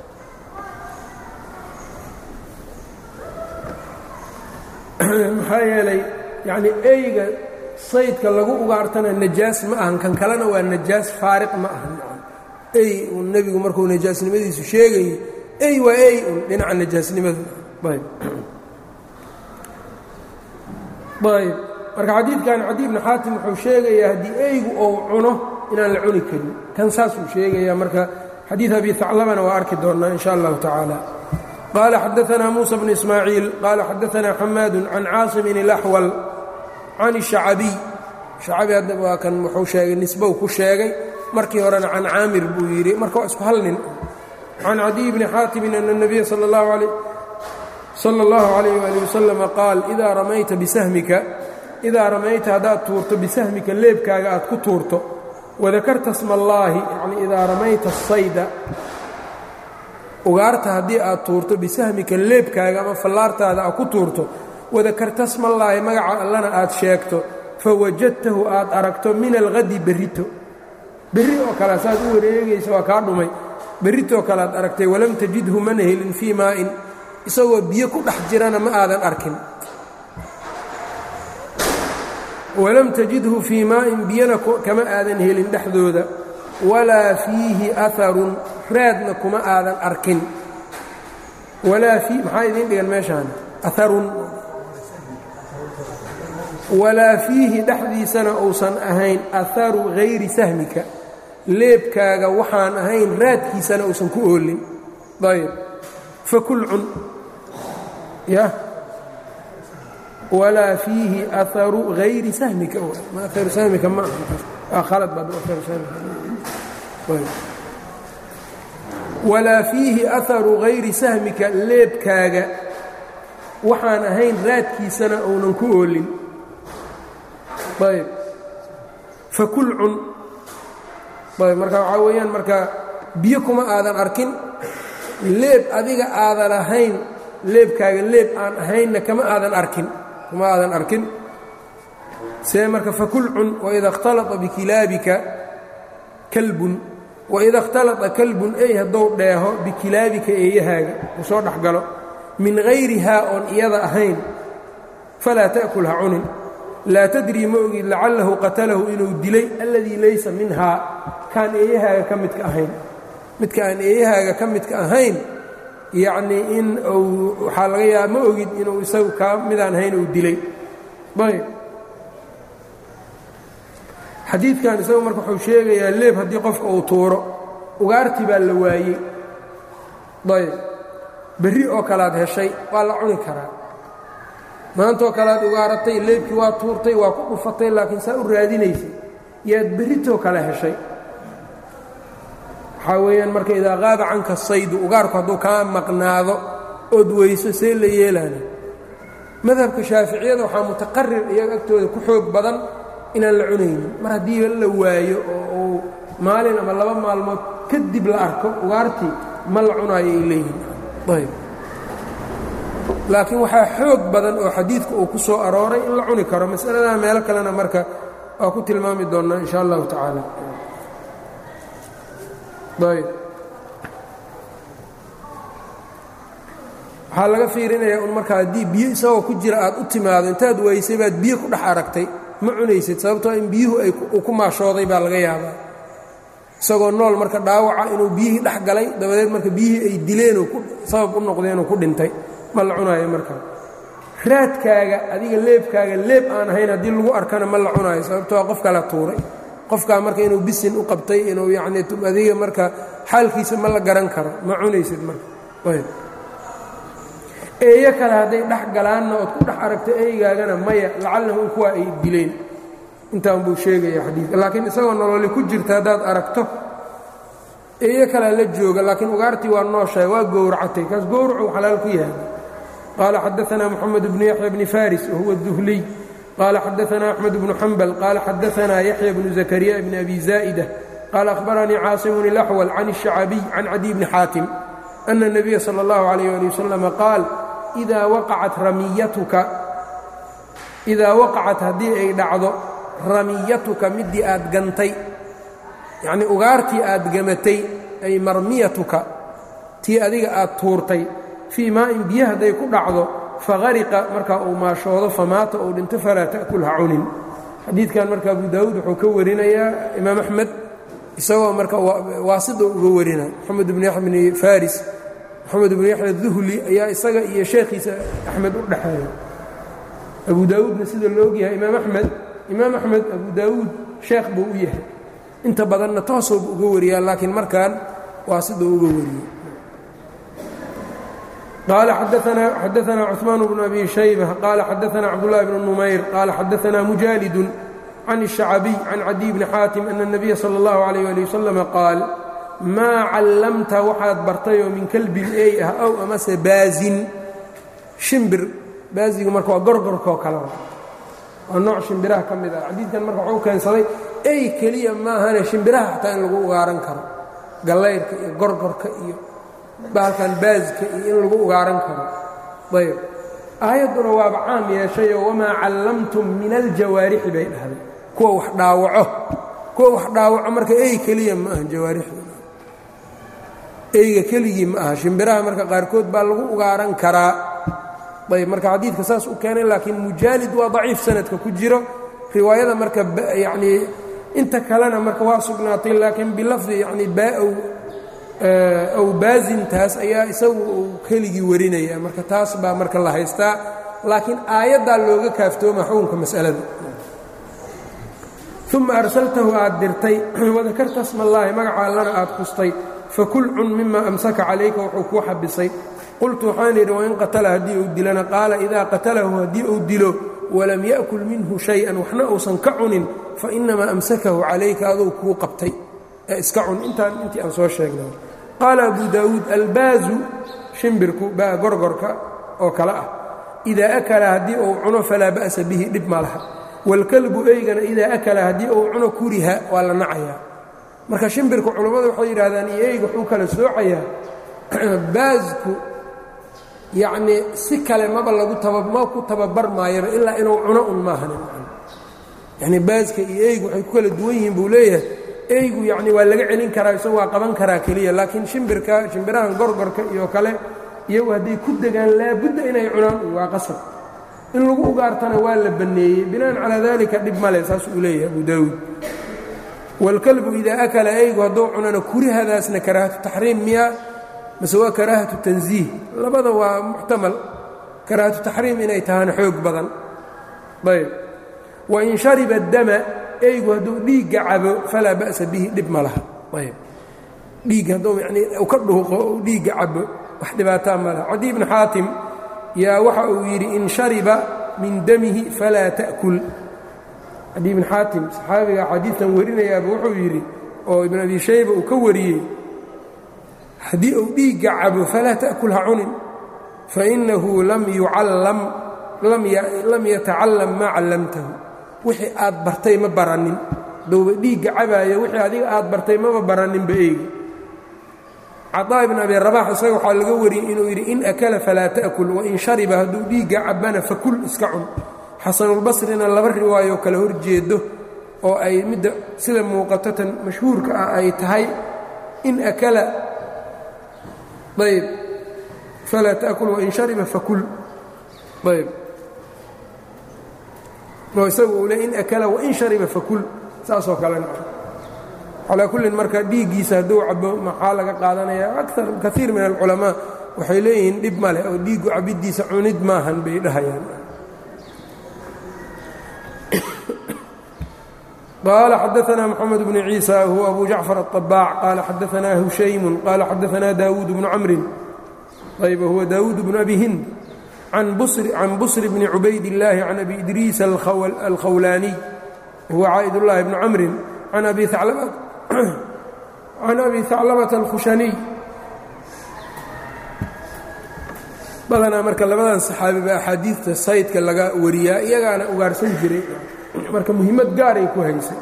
maxaa yeelay yacnii eyga saydka lagu ugaartana najaas ma ahan kan kalena waa najaas faariq ma ahan ey uu nebigu markuu najaasnimadiisu sheegayey ey waa ey un dhinaca najaasnimadu ayb ayb marka xadiidkan cadi ibnu xaatim wuxuu sheegayaa haddii eygu ou cuno inaan la cuni karin kan saasuu sheegayaa marka xadiid abi haclabana waa arki doonnaa in sha allahu tacaala qaala xadaanaa muusa bnu ismaaciil qaala xadaanaa xamaadu can caasimin ilaxwal can الشhacabiy shacabi hadda waa kan wuxuu sheegay nisbow ku sheegay markii horena can caamir buu yidhi marka waa isku hal nin can cadiy bni xaatimin ana الnabiya salى اllahu عalayh wali wasalama qaal idaa ramayta bisahmika idaa ramayta haddaad tuurto bisahmika leebkaaga aad ku tuurto wadakarta sma allaahi yani idaa ramayta الsayda ugaarta haddii aad tuurto bisahmika leebkaaga ama fallaartaada aad ku tuurto wadakarta smallaahi magaca allana aad sheegto fawajadtahu aad aragto min alhadi berrito berri oo kale saad u wareegaysa waa kaa dhumay berritoo kale aad aragtay walam tajidhu mana helin fii maa'in isagoo biyo ku dhex jirana ma aadan arkin walam tajidhu fii maa'in biyana kama aadan helin dhexdooda walaa fiihi aharun raadna kuma aadan arkin walaa fii maxaa idiin dhigan meeshaan aharun walaa fiihi dhexdiisana uusan ahayn aharu hayri sahmika leebkaaga waxaan ahayn raadkiisana uusan ku oolin ayb fakul cun ya walaa fiihi aharu hayri sahmika aharu sahmika ma aha khalad baad aharu sahmika walaa fiihi aharu hayri sahmika leebkaaga waxaan ahayn raadkiisana uunan ku oolin ayb fakul cun ayb marka waxaa weeyaan marka biyo kuma aadan arkin leeb adiga aadan ahayn leebkaaga leeb aan ahaynna kama aadan arkin kuma aadan arkin see marka fakul cun waida اkhtalطa bikilaabika kalbun waida اkhtalطa kalbun ey haddou dheeho bikilaabika eeyahaaga uu soo dhex galo min hayrihaa oon iyada ahayn falaa ta'kul ha cunin laa tadrii ma ogid lacalahu qatalahu inuu dilay alladii laysa minhaa kaan eeyahaaga ka midka ahayn midka aan eeyahaaga ka midka ahayn yacnii in uu waxaa laga yaaba ma ogid inuu isagu kaa midaan ahayn uu dilay ayb xadiidkan isagu marka wuxuu sheegayaa leeb haddii qofka uu tuuro ugaartii baa la waayey ayb berri oo kalead heshay waa la cuni karaa maantaoo kalead ugaaratay leebkii waa tuurtay waa ku dhufatay laakiin saa u raadinaysay yaad berritoo kale heshay waxaa weeyaan marka idaa qaaba canka saydu ugaarku hadduu kaa maqnaado ood weyso see la yeelaana madhabka shaaficiyada waxaa mutaqarir iyaga agtooda ku xoog badan inaan la cunaynin mar haddii la waayo oo uu maalin ama laba maalmood kadib la arko ugaartii ma la cunaayo ay leeyihin ayb laakiin waxaa xoog badan oo xadiidka uu ku soo arooray in la cuni karo masaladaa meelo kalena marka waa ku tilmaami doonnaa in sha allahu tacaala ayb waxaa laga fiirinayaa un marka haddii biyo isagoo ku jira aad u timaado intaad waysay baad biyo ku dhex aragtay ma cunaysid sababtoo in biyuhu ay ku maashooday baa laga yaabaa isagoo nool marka dhaawaca inuu biyihii dhex galay dabadeed marka biyihii ay dileenoo sabab u noqdeenoo ku dhintay ma la cunaayo markaa raadkaaga adiga leebkaaga leeb aan ahayn haddii lagu arkana ma la cunaayo sababtoo qof kala tuuray qofkaa marka inuu bisin u qabtay inuu yacnii adiga marka xaalkiisa ma la garan karo ma cunaysid marka ayb eeyo kale hadday dhex galaanna ood ku dhex aragto eygaagana maya lacallahu kuwaa ay dileen intaan buu sheegaya xadiidka laakiin isagoo nololi ku jirta haddaad aragto eeyo kalea la jooga laakiin ugaartii waa nooshahay waa gowracatay kaas gowracu xalaal ku yahay qaala xadaanaa moxamed bnu yaxya bni faris wahuwa duhliy qaala xadaanaa axmed bnu xambal qaala xadaanaa yaxya bnu zakariya bni abi zaa'ida qaala ahbaranii caasimun ilaxwal can الشhacabiy can cadiy bni xaatim ana الnabiya salى اllahu عalayh ali wasalama qaal idaa waqacat ramiyatuka idaa waqacat haddii ay dhacdo ramiyatuka midii aad gantay yacnii ugaartii aad gamatay ay marmiyatuka tii adiga aad tuurtay fii maa'in biyo hadday ku dhacdo fahariqa markaa uu maashoodo famaata uu dhinto falaa ta'kul ha cunin xadiidkan marka abu daawuud wuxuu ka warinayaa imaam axmed isagoo marka waasida uga warina moxamed bnu yaxya bni faris moxamed bnu yaxya duhli ayaa isaga iyo sheekhiisa axmed u dhexeeya abu daawuudna sida la ogyahay imaam axmed imaam axmed abu daawuud sheekh buu u yahay inta badanna toosoobu uga wariyaa laakiin markan waa siduu uga wariyey qaala xadaanaa cuثmaan bnu abi shayba qaala xadaanaa cabdullahi bnu numayr qaala xadaanaa mujaalidun can الشhacabiy can cadiy bni xaatim ana الnabiya salى اllahu عalayh ali wasalam qaal maa callamta waxaad bartayoo min kelbin ey ah ow amase baazin shimbir baazigu marka waa gorgorkoo kale waa nooc shimbiraha ka mid ah xadiidkan marka waxuu keensaday ey keliya maahane shimbiraha xataa in lagu ugaaran karo gallayrka iyo gorgorka iyo baalkan baazka iyo in lagu ugaaran karo ayb aayadduna waaba caam yeeshayoo wamaa callamtum min aljawaarixi bay dhahday kuwa wax dhaawaco kuwa wax dhaawaco marka ey keliya ma aha jawaarixda eyga keligii ma aha shimbiraha marka qaarkood baa lagu ugaaran karaa ayb marka xadiidka saas u keenay laakiin mujaalid waa daciif sanadka ku jiro riwaayada marka yanii inta kalena marka waa sugnaatay laakiin bilafdi yani baa-ow aw baasintaas ayaa isagu uu keligii warinaya marka taas baa marka la haystaa laakiin aayaddaa looga kaaftooma xukunka mas'alada uma arsaltahu aad dirtay wadakarta smallaahi magaca allana aad qustay fakul cun mima amsaka calayka wuxuu kuu xabisay qultu waxaan idhi wain qatala haddii uu dilana qaala idaa qatalahu haddii uu dilo walam ya'kul minhu shay-an waxna uusan ka cunin fainamaa amsakahu calayka aduu kuu qabtay ee iska cun intaan intii aan soo sheegnay qaala abu daawuud albaazu shimbirku baa gorgorka oo kale ah idaa akala haddii uu cuno falaa ba'sa bihi dhib ma laha waalkalbu eygana idaa akala haddii uu cuno kuriha waa la nacayaa marka shimbirku culammadu waxay yidhahdaan iyo eyga wuxuu kala soocayaa baasku yacnii si kale maba lagu ma ku tababar maayaba ilaa inuu cuno un maahan yacni baaska iyo eygu waxay ku kala duwan yihiin buu leeyahay eygu yacni waa laga celin karaa isagoo waa qaban karaa keliya laakiin shimbirka shimbirahan gorgorka iyo kale iyagu hadday ku degaan laabudda inay cunaan waa qasab in lagu ugaartana waa la banneeyey binaan calaa dalika dhib male saas uu leeyahay abu daawuud waalkalbu idaa akala eygu hadduu cunana kurihadaasna karaahatu taxriim miyaa mase waa karaahatu tansiih labada waa muxtamal karaahatu taxriim inay tahana xoog badan ayb wain shariba dama eygu hadduu dhiigga cabo falaa ba'sa bihi dhib ma laha ayb dhiig hadduu yanii u ka dhuuqo u dhiigga cabo wax dhibaataa ma laha cadi ibni xaatim yaa waxa uu yidhi in shariba min damihi falaa ta'kul cadi ibn xaatim saxaabiga xadiidkan warinayaaba wuxuu yidhi oo ibn abi shayba uu ka wariyey haddii uu dhiigga cabo falaa ta'kul ha cunin fainahu lam yucallam lam yatacallam maa callamtahu wixii aad bartay ma baranin dowba dhiigga cabaaya wixii adiga aad bartay maba baraninba eegi caطaa ibn abi rabax isaga waxaa laga wariyey inuu yidhi in akala falaa ta'kul wain shariba hadduu dhiigga cabana fakul iska cun xasanulbasrina laba riwaayoo kale hor jeedo oo ay midda sida muuqato tan mashhuurka ah ay tahay in akala ayb falaa ta'kul wain shariba fakul ayb oo isagu uu le in akala wain shariba fakul saasoo kalena calaa kullin marka dhiiggiisa hadduu cabo maxaa laga qaadanaya akar kaiir min alculamaa waxay leeyihiin dhib ma leh oo dhiiggu cabiddiisa cunid maahan bay dhahayaan qaala xadaanaa moxamed bnu ciisa huwa abu jacfar aلطabaac qaala xadaanaa hushaymun qaala xadaanaa daawuud bnu camrin ayb huwa daawuud bnu abi hind can busr bni cubayd illaahi can abi idriis alkhawlaaniy huwa caa'id ullaahi bnu camrin can abi haclabata alkhushaniy badanaa marka labadan saxaabi baa axaadiidta saydka laga wariyaa iyagaana ugaarsan jiray marka muhiimad gaaray ku haysay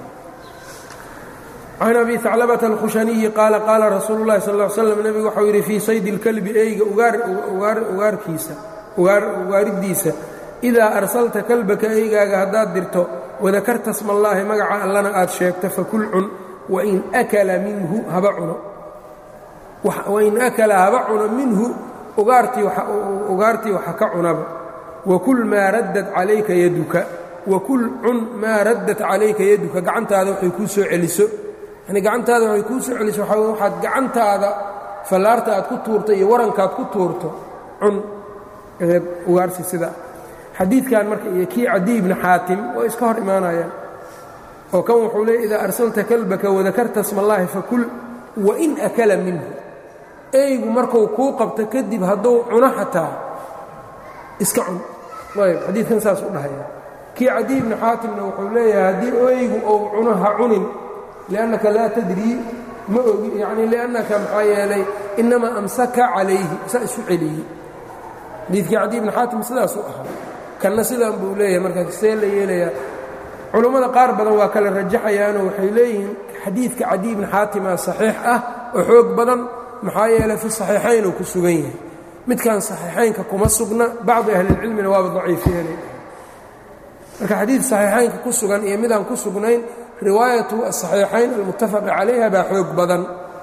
can abi haclabata alkhushaniyi qaala qaala rasuulu llahi sal l slam nebigu waxau yidhi fii saydi اlkalbi eyga ugaarkiisa ugaariddiisa idaa arsalta kalbaka eygaaga haddaad dirto wadakarta smallaahi magaca allana aad sheegto fakul cun wain akala minhu haba cuno wain akala haba cuno minhu ugaartii waxa ka cunaba wakul maa raddat calayka yaduka wakul cun maa raddat calayka yaduka gacantaada waxay kuu soo celiso yani gacantaada waxay kuu soo celiso waxaad gacantaada fallaarta aad ku tuurto iyo warankaad ku tuurto cun ugaarsi sidaa xadiidkan marka iyo kii cadiy ibni xaatim oo iska hor imaanayaan oo kan wuxuu leey idaa arsalta kalbaka wadakarta smallaahi fakul wain akala minhu eygu markuu kuu qabto kadib hadduu cuno xataa iska cun ayb xadiidkan saas u dhahaya kii cadiy ibni xaatimna wuxuu leeyahay haddii eygu ou cuno ha cunin liannaka laa tadrii ma ogi yacni liannaka maxaa yeelay innamaa amsaka calayhi saa isu celiyey xadiidkii cadiy ibni xaatim sidaasuu ahaa kanna sidaan buu leeyahay markaa see la yeelayaa culummada qaar badan waa kala rajaxayaanoo waxay leeyihiin xadiidka cadiy ibni xaatimaa saxiix ah oo xoog badan maxaa yeelay fi saxiixayn uu ku sugan yahay midkan saxiixaynka kuma sugna bacdi ahlilcilmina waaba daciifiyeenay marka xadiid saxiixaynka ku sugan iyo midaan ku sugnayn riwaayatu asaxiixayn almuttafaqi calayha baa xoog badan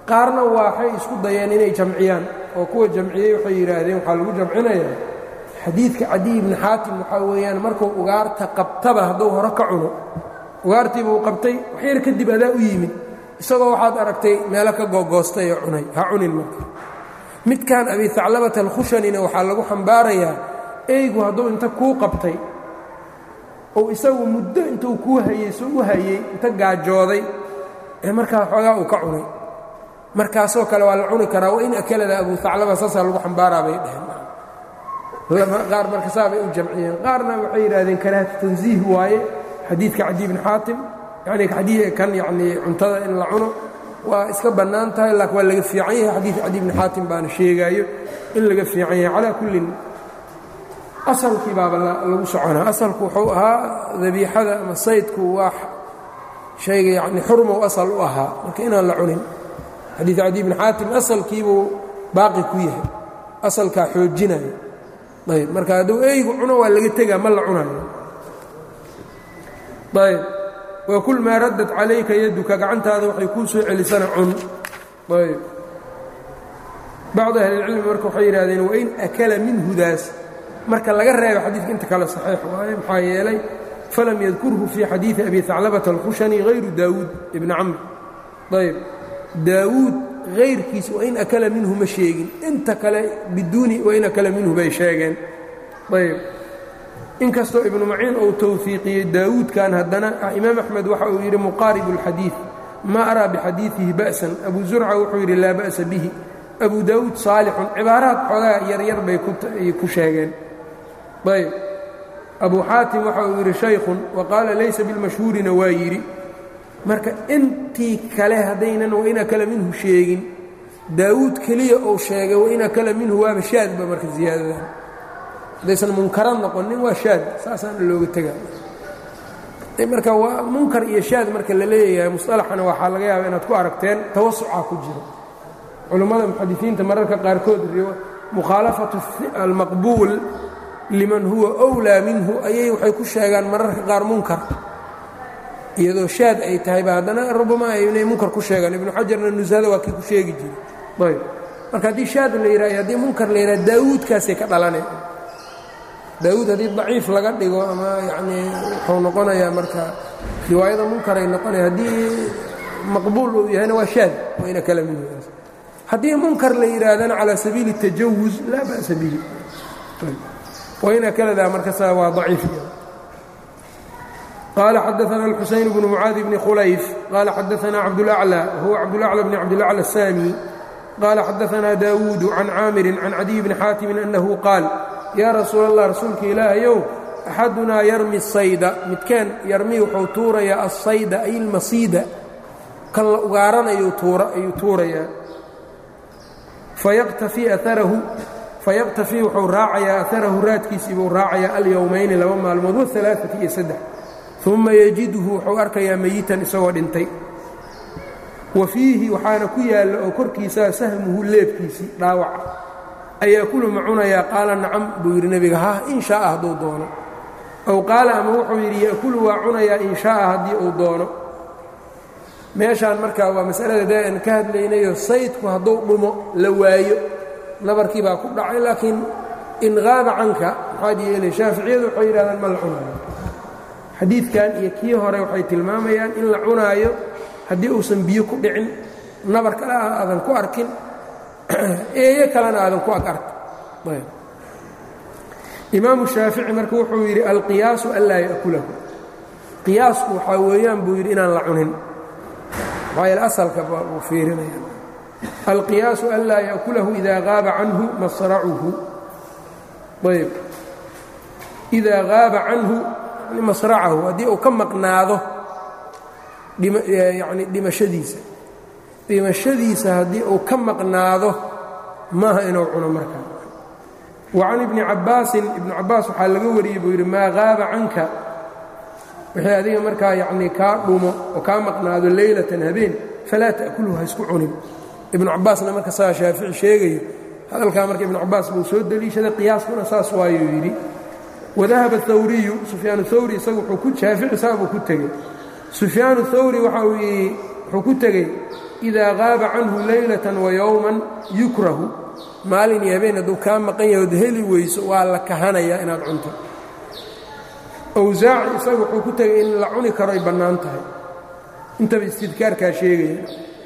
qaarna waxay isku dayeen inay jamciyaan oo kuwa jamciyey waxay yidhaahdeen waxaa lagu jamcinayaa xadiidka cadiy ibni xaatim waxaa weeyaan markuu ugaarta qabtaba hadduu hore ka cuno ugaartiibuu qabtay waxyar kadib adaa u yimid isagoo waxaad aragtay meelo ka googoostay oo cunay ha cunin marka midkan abi haclabata alkhushanina waxaa lagu xambaarayaa eygu hadduu inta kuu qabtay ou isagu muddo intuu kuu hayey soo u hayey inta gaajooday ee markaa xoogaa uu ka cunay markaasoo kale waa la cuni karaa wain akalada abu haclaba saasaa lagu xambaaraa bay dheheen qaar marka saabay u jamciyeen qaarna waxay yidhahdeen karaahatu tansiih waaye xadiidka cadi bni xaatim yani kan yani cuntada in la cuno waa iska bannaan tahay laakiin waa laga fiican yahay xadiid cadi bni xaatim baana sheegaayo in laga fiican yahay calaa kullin asalkii baaba lagu soconaa asalku wuxuu ahaa dabiixada ama saydku waa shayga yani xurmow asal u ahaa marka inaan la cunin xadiid cadi bni xaatim asalkiibuu baaqi ku yahay asalkaa xoojinaya ayb marka hadduu eygu cuno waa laga tegaa ma la cunayo ayb wakul maa raddat calayka yaduka gacantaada waxay kuu soo celisana cun ayb bacdu ahlilcilmi marka waxay yidhahdeen wain akala minhudaas marka laga reebo xadiidka inta kale saxiix waaye maxaa yeelay falam yadkurhu fii xadiidi abi haclabata alkhushani hayru daawuud ibni camr ayb daawuud hayrkiis wain akala minhu ma sheegin inta kale biduuni wain akala minhu bay sheegeen ayb inkastoo ibnu maciin uu towfiiqiyey daawuudkan haddana imaam axmed waxa uu yidhi muqaaribu اlxadiid ma araa bixadiidihi ba'san abu zurca wuxuu yidhi laa ba'sa bihi abu daawuud saalixun cibaaraad xoogaa yaryar bay ku sheegeen ayb abu xaatim waxa uu yidhi shaykhun wa qaala laysa bilmashhuurina waa yidhi marka intii kale haddaynan wain akala minhu sheegin daawuud keliya uu sheegay wain akala minhu waaba shaadba marka ziyaadadan haddaysan munkara noqonin waa shaad saasaana looga tegaa marka waa munkar iyo shaad marka la leeyahay musطalaxana waxaa laga yaaba inaad ku aragteen tawasucaa ku jiro culummada muxadisiinta mararka qaarkood mukhaalafatu almaqbuul liman huwa أwlaa minhu ayay waxay ku sheegaan mararka qaar munkar iyadoo shaad ay tahayba haddana rubama inay munkar ku sheegaan ibnu xajarna nusada waa kii ku sheegi jiray ayb marka haddii shaad la yidhah haddii munkar la yidhah daawuudkaasay ka dhalanay daawuud haddii daciif laga dhigo ama yanii wuxuu noqonayaa marka riwaayada munkaray noqonaya haddii maqbuul uu yahayna waa shaad wayna kala minhudaas haddii munkar la yidhaahdana calaa sabiili tajawuz laa ba'sa bihi wayna kaladaa markasa waa daciif qال xdثna الxuseyn بن mعاad بن khlayf qال xadثna cabdالأعlى whuwa cabdالأعlى بن cabdالأعlى الsاmي qال xadثna dawuud عan caamiri عan cadiي بni xاatim أنhu qaal yaa rasuul الlah rasuulka ilaahayow أxadunaa yarmi الsayda midkeen yarmi wuxuu tuurayaa الsayda ay اlmasiida kan la ugaaranayu ayuu tuurayaa fayaqtafii wuxuu raacayaa aarahu raadkiisii buu raacayaa alyowmayni laba maalmood waثaلaaثaةi iyo saddex uma yajidhu wuxuu arkayaa meyitan isagoo dhintay wa fiihi waxaana ku yaalla oo korkiisaa sahmuhu leebkiisii dhaawaca ayaa kulu ma cunayaa qaala nacam buu yidhi nebiga ha in shaaa hadduu doono ow qaala ama wuxuu yidhi ya'kulu waa cunayaa in shaaa haddii uu doono meeshaan markaa waa masalada dee aan ka hadlaynayo saydku hadduu dhumo la waayo nabarkii baa ku dhacay laakiin in qaaba canka maxaad yeelay shaaficiyadu waxay yidhahdaan ma la cunayo xadiidkan iyo kii hore waxay tilmaamayaan in la cunaayo haddii uusan biyo ku dhicin nabar kale aadan ku arkin eeyo kalena aadan ku ag arkin imaamu shaafici marka wuxuu yidhi alqiyaasu anlaa ya'kulahu qiyaasku waxaa weeyaan buu yidhi inaan la cunin maxaa yeele asalka uu fiirinaya alqiyaasu anlaa ya'kulahu idaa qaaba canhu masracuhu ayb idaa qaaba canhu masracahu haddii uu ka maqnaado yani dhimashadiisa dhimashadiisa haddii uu ka maqnaado maaha inuu cuno markaa wa can ibni cabbaasin ibnu cabbaas waxaa laga wariyey buu yidhi maa qaaba canka wixii adiga markaa yacnii kaa dhumo oo kaa maqnaado leylatan habeen falaa ta'kulhu ha isku cunin ibnu cabbaasna marka saa shaafici sheegayo hadalkaa marka ibnu cabbaas buu soo deliishaday qiyaaskuna saas waayuu yidhi wadahaba hawriyu sufyaan hawri isagu wuxuu ku shaafici saabuu ku tegey sufyaanu hawri waxa uu wuxuu ku tegey idaa qaaba canhu leylatan wa yowman yukrahu maalin iyo habeen hadduu kaa maqan yahay od heli weyso waa la kahanayaa inaad cunto awsaaci isaga wuxuu ku tegay in la cuni karo ay bannaan tahay intaba istidkaarkaa sheegaya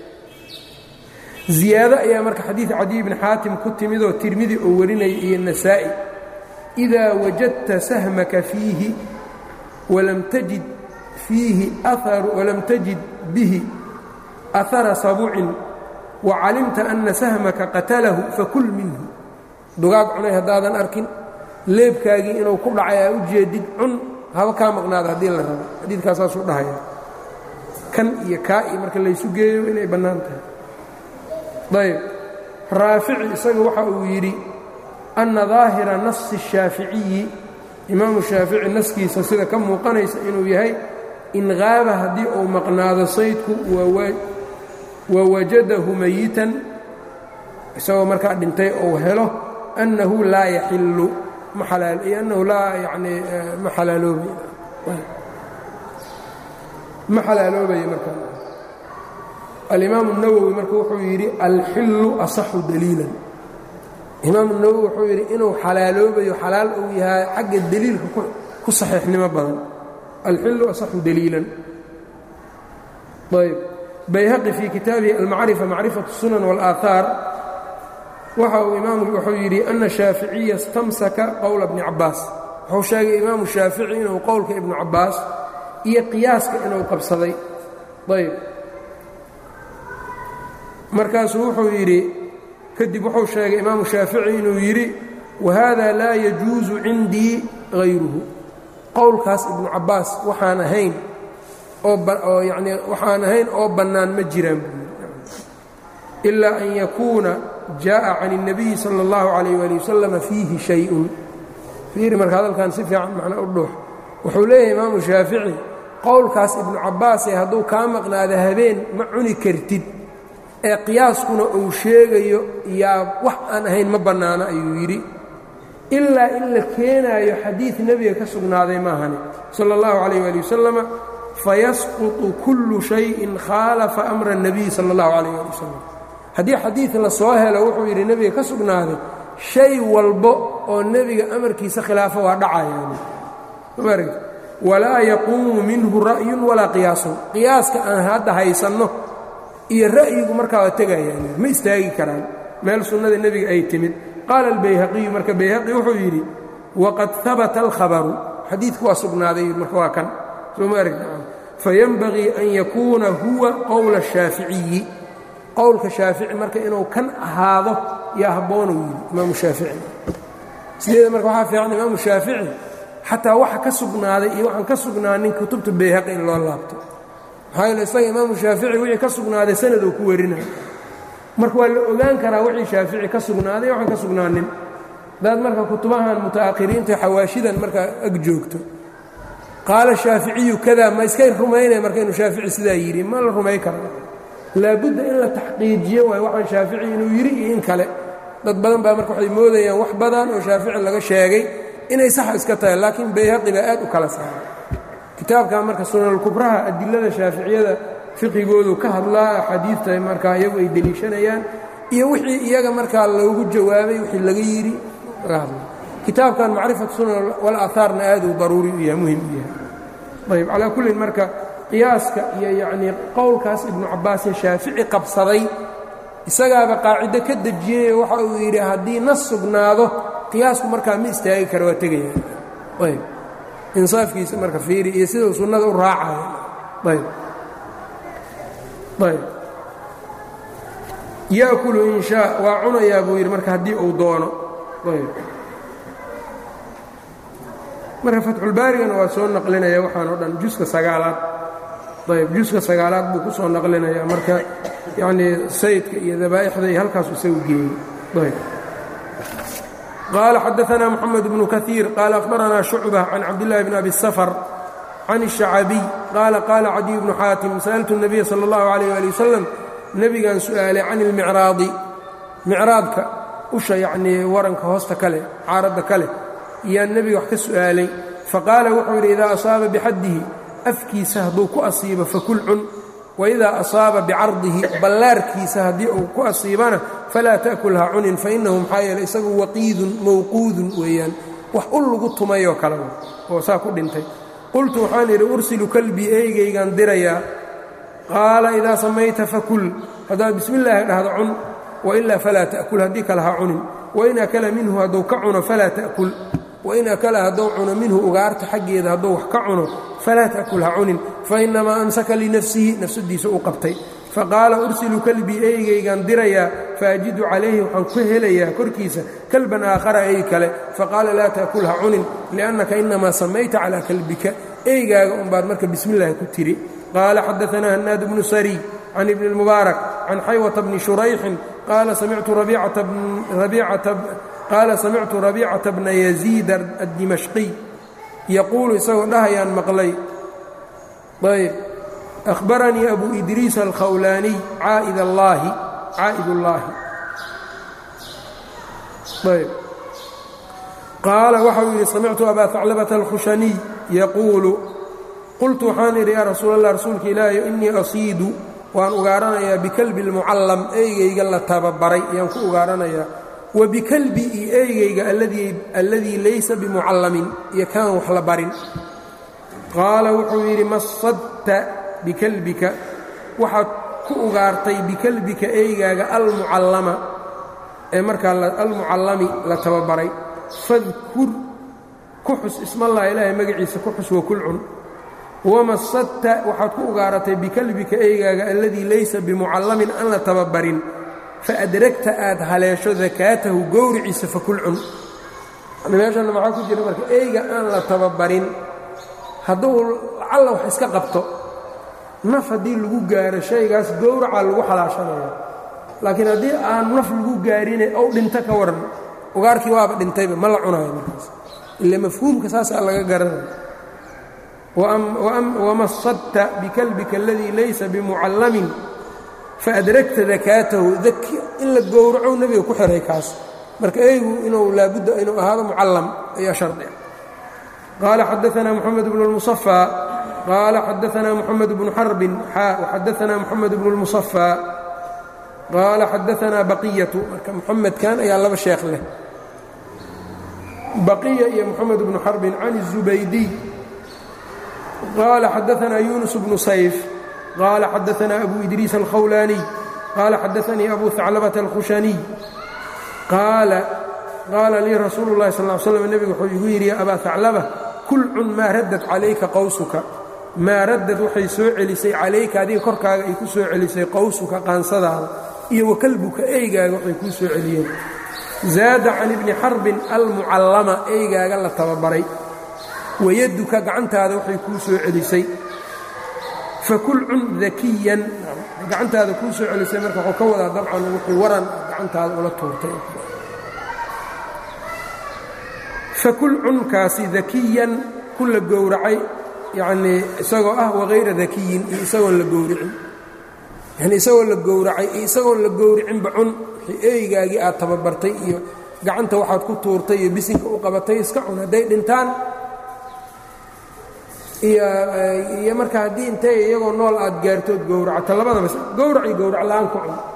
ziyaado ayaa marka xadiid cadiy bni xaatim ku timidoo tirmidi oo warinaya iyo nasaa'i idaa wajadta sahmaka fiihi walam tajid fiihi walam tajid bihi ahara sabucin wa calimta anna sahmaka qatalahu fakul minhu dugaag cunay haddaadan arkin leebkaagii inuu ku dhacay aa u jeedid cun haba kaa maqnaada haddii la rabo xadiidkaasaasuu dhahaya kan iyo kaa iyo marka laysu geeyo inay bannaan tahay ayb raafici isaga waxa uu yidhi anna daahira nasi الshaaficiyi imaamu shaafici naskiisa sida ka muuqanaysa inuu yahay in qaaba haddii uu maqnaado saydku wawajadahu mayitan isagoo markaa dhintay ou helo annahu laa yaxilu annahu laa yani ma xalaaloobay ma xalaaloobaya markaa alimaamu الnawowi marka wuxuu yidhi alxillu asaxu daliilan imaamu nawowi wuxuu yidhi inuu xalaaloobayo xalaal uu yahay xagga deliilka ku saxiixnimo badan alxillu asaxu daliilan ayb bayhaqi fii kitaabihi almacrifa macrifaة الsunan wاlaahaar waxa uu imaam wuxuu yidhi ana shaaficiya istamsaka qowla bni cabaas wuxuu sheegay imaamu shaafici inuu qowlka ibnu cabaas iyo qiyaaska inuu qabsaday ayb markaasuu wuxuu yidhi kadib wuxuu sheegay imaamu shaafici inuu yidhi wahada laa yajuusu cindii hayruhu qowlkaas ibnu cabaas waxaan ahayn oo yani waxaan ahayn oo bannaan ma jiraan ilaa an yakuuna jaaءa can الnabiyi salى اllahu عalayh ali wasalam fiihi shayءun fiiri marka hadalkan si fiican macna u dhuux wuxuu leeyahay imaamu shaafici qowlkaas ibnu cabaasee hadduu kaa maqnaada habeen ma cuni kartid ee qiyaaskuna uu sheegayo yaa wax aan ahayn ma bannaano ayuu yidhi ilaa in la keenaayo xadiid nebiga ka sugnaaday maahani sala اllahu calayh ali wasalama fayasquطu kullu shayin khaalafa amra الnabiy sala اllahu calayh ali wasalam haddii xadiid la soo helo wuxuu yidhi nebiga ka sugnaaday shay walbo oo nebiga amarkiisa khilaafo waa dhacayaan maaragt walaa yaquumu minhu ra'yun walaa qiyaasun qiyaaska aan hadda haysanno iyo ra'yigu markaa waa tegayaan ma istaagi karaan meel sunnada nebiga ay timid qaala albayhaqiyu marka bayhaqi wuxuu yidhi waqad habata alkhabaru xadiidku waa sugnaaday marka waa kan soo ma aragta fayanbagii an yakuuna huwa qowla الshaaficiyi qowlka shaafici marka inuu kan ahaado yaa habboonuu yidhi imaamu shaafici sideeda marka waxaa fiican imaamu shaafici xataa waxa ka sugnaaday iyo waxaan ka sugnaanin kutubta bayhaqi in loo laabto maxaa yeele isaga imaamu shaafici wixii ka sugnaaday sanaduu ku warinaya marka waa la ogaan karaa wixii shaafici ka sugnaaday waxaan ka sugnaanin hadaad marka kutubahan muta'akhiriinta xawaashidan markaa ag joogto qaala shaaficiyu kada ma iskay rumaynaya marka inuu shaafici sidaa yidhi ma la rumay kara laabudda in la taxqiijiyo waay waxaan shaafici inuu yidhi iyo in kale dad badan baa marka waxay moodayaan wax badan oo shaafici laga sheegay inay sax iska tahay laakiin bayhaqi baa aad u kala saaray kitaabkan marka sunanulkubraha adilada shaaficiyada fiqigoodu ka hadlaa axaadiidta markaa iyagu ay deliishanayaan iyo wixii iyaga markaa loogu jawaabay wixii laga yidhi laga hadla kitaabkan macrifat sunan walaaahaarna aad uu daruuri u yahay muhim u yahay ayb calaa kullin marka qiyaaska iyo yacnii qowlkaas ibnu cabbaasee shaafici qabsaday isagaaba qaacido ka dejiyey waxa uu yidhi haddii nas sugnaado qiyaasku markaa ma istaagi kara waa tegaya ayb insaafkiisa marka fiiri iyo sidau sunnada u raacayo ayb ayb yaakulu in shaa waa cunayaa buu yidhi marka haddii uu doono ayb marka fatxulbaarigana waa soo naqlinaya waxaan o dhan juska sagaalaad ayb juska sagaalaad buu ku soo naqlinaya marka yacnii saydka iyo dabaa'ixda iyo halkaasu isagu geeyey ayb qaala xadaanaa moxamed bnu kaiir qaala akhbaranaa shucba can cabdillahi bn abi safar can الشhacabiy qaala qaala cadiy bnu xaatim sa'altu الnabiya salى اllahu عalيh ali wasalam nebigan su'aalay can ilmicraadi micraadka usha yacnii waranka hoosta kale caaradda kale yaan nebiga wax ka su'aalay faqaala wuxuu yidhi idaa asaaba bixaddihi afkiisa hadduu ku asiibo fakul cun waidaa asaaba bicardihi ballaarkiisa haddii uu ku asiibana falaa ta'kul ha cunin fainahu maxaa yeele isagu waqiidun mawquudun weeyaan wax u lagu tumayoo kale oo saa ku dhintay qultu waxaan idhi ursilu kalbii eygaygaan dirayaa qaala idaa samayta fakul haddaad bismi illaahi dhahdo cun wailaa falaa ta'kul haddii kale ha cunin wain akala minhu hadduu ka cuno falaa ta'kul wain akala hadduu cuno minhu ugaarta xaggeeda hadduu wax ka cuno falaa ta'kul ha cunin fainamaa amsaka linafsihi nafsadiisa u qabtay faqaala ursilu kalbii eygaygaan dirayaa faajidu calayhi waxaan ku helayaa korkiisa kalban aakhara ey kale faqaala laa ta'kul ha cunin liannaka inamaa samayta calaa kalbika eygaaga unbaad marka bismi illaahi ku tiri qaala xadaanaa hanaad bnu sariy can ibni اlmubaarak can xaywata bni shurayxin qaala samictu rabiicata bna yaziid addimashqiy yaquulu isagoo dhahayaan maqlay ayb أخbaranii أbu إdriis الkhawlaaniي caa'id اllaahi caa'id اllaahi ayb qaala waxau yidhi samictu abaa ثaclabaةa الkhushaniي yaquulu qultu waxaan idhi yaa rasuul الlah rasuulka ilaahi inii asiidu waan ugaaranayaa bikalbi اlmucallam eygayga la tababaray ayaan ku ugaaranayaa wa bikalbi iyo eygayga alladii laysa bimucallamin iyo kaan wax la barin qaala wuxuu yidhi masadta bikalbika waxaad ku ugaartay bikalbika eygaaga almucallama ee markaa almucallami la tababaray fadkur ku xus ismallaha ilaahay magaciisa ku xus wakul cun wamasadta waxaad ku ugaaratay bikalbika eygaaga alladii laysa bimucallamin aan la tababarin faadragta aad haleesho dakaatahu gowriciisa fakul cun meeshanna maxaa ku jira marka eyga aan la tababarin hadduu lacalla wax iska qabto naf haddii lagu gaaro shaygaas gowracaa lagu xalaashanaya laakiin haddii aan naf lagu gaarine ow dhinto ka waran ugaarkii waaba dhintayba ma la cunayo markaas ila mafhuumka saasaa laga garanaya wamasadta bikalbika aladii laysa bimucallamin faadragta dakaatahu in la gowraco nebiga ku xiray kaas marka eygu inuu laabudda inuu ahaado mucallam ayaa shardi qaala xadaanaa moxamed bnu lmusafaa qaala xadaanaa moxamed bnu xarbin xaa waxadaanaa moxamed bnu lmusafaa qaala xadaanaa baqiyatu marka moxamedkan ayaa laba sheekh leh baqiya iyo moxamed bnu xarbin can الzubaydiy qaala xadaanaa yunus bnu sayf qaala xadaanaa abu idriis alkhawlaaniy qaala xadaanii abu haclabata alkhushaniy qaala qaala lii rasuulu اllahi sal ly slam nebigu wuxuu igu yidhi ya abaa haclaba kul cun maa raddad calayka qowsuka maa raddad waxay soo celisay calayka adiga korkaaga ay ku soo celisay qowsuka qaansadaada iyo wakalbuka eygaaga waxay kuu soo celiyeen zaada can ibni xarbin almucallama eygaaga la tababaray wayaduka gacantaada waxay kuu soo celisay fakul cun dakiyan gacantaada kuu soo celisay marka waxuu ka wadaa dabcan wuxuu waran gacantaada ula tuurtay fakul cunkaasi dakiyan ku la gowracay yacnii isagoo ah wahayra dakiyin iyo isagoon la gowricin yani isagoo la gowracay iyo isagoon la gowricinba cun wixii eygaagii aad tababartay iyo gacanta waxaad ku tuurtay iyo bisinka u qabatay iska cun hadday dhintaan iyo marka haddii intay iyagoo nool aad gaartood gowracata labadaba gowrac iyo gowrac la'aan ku cun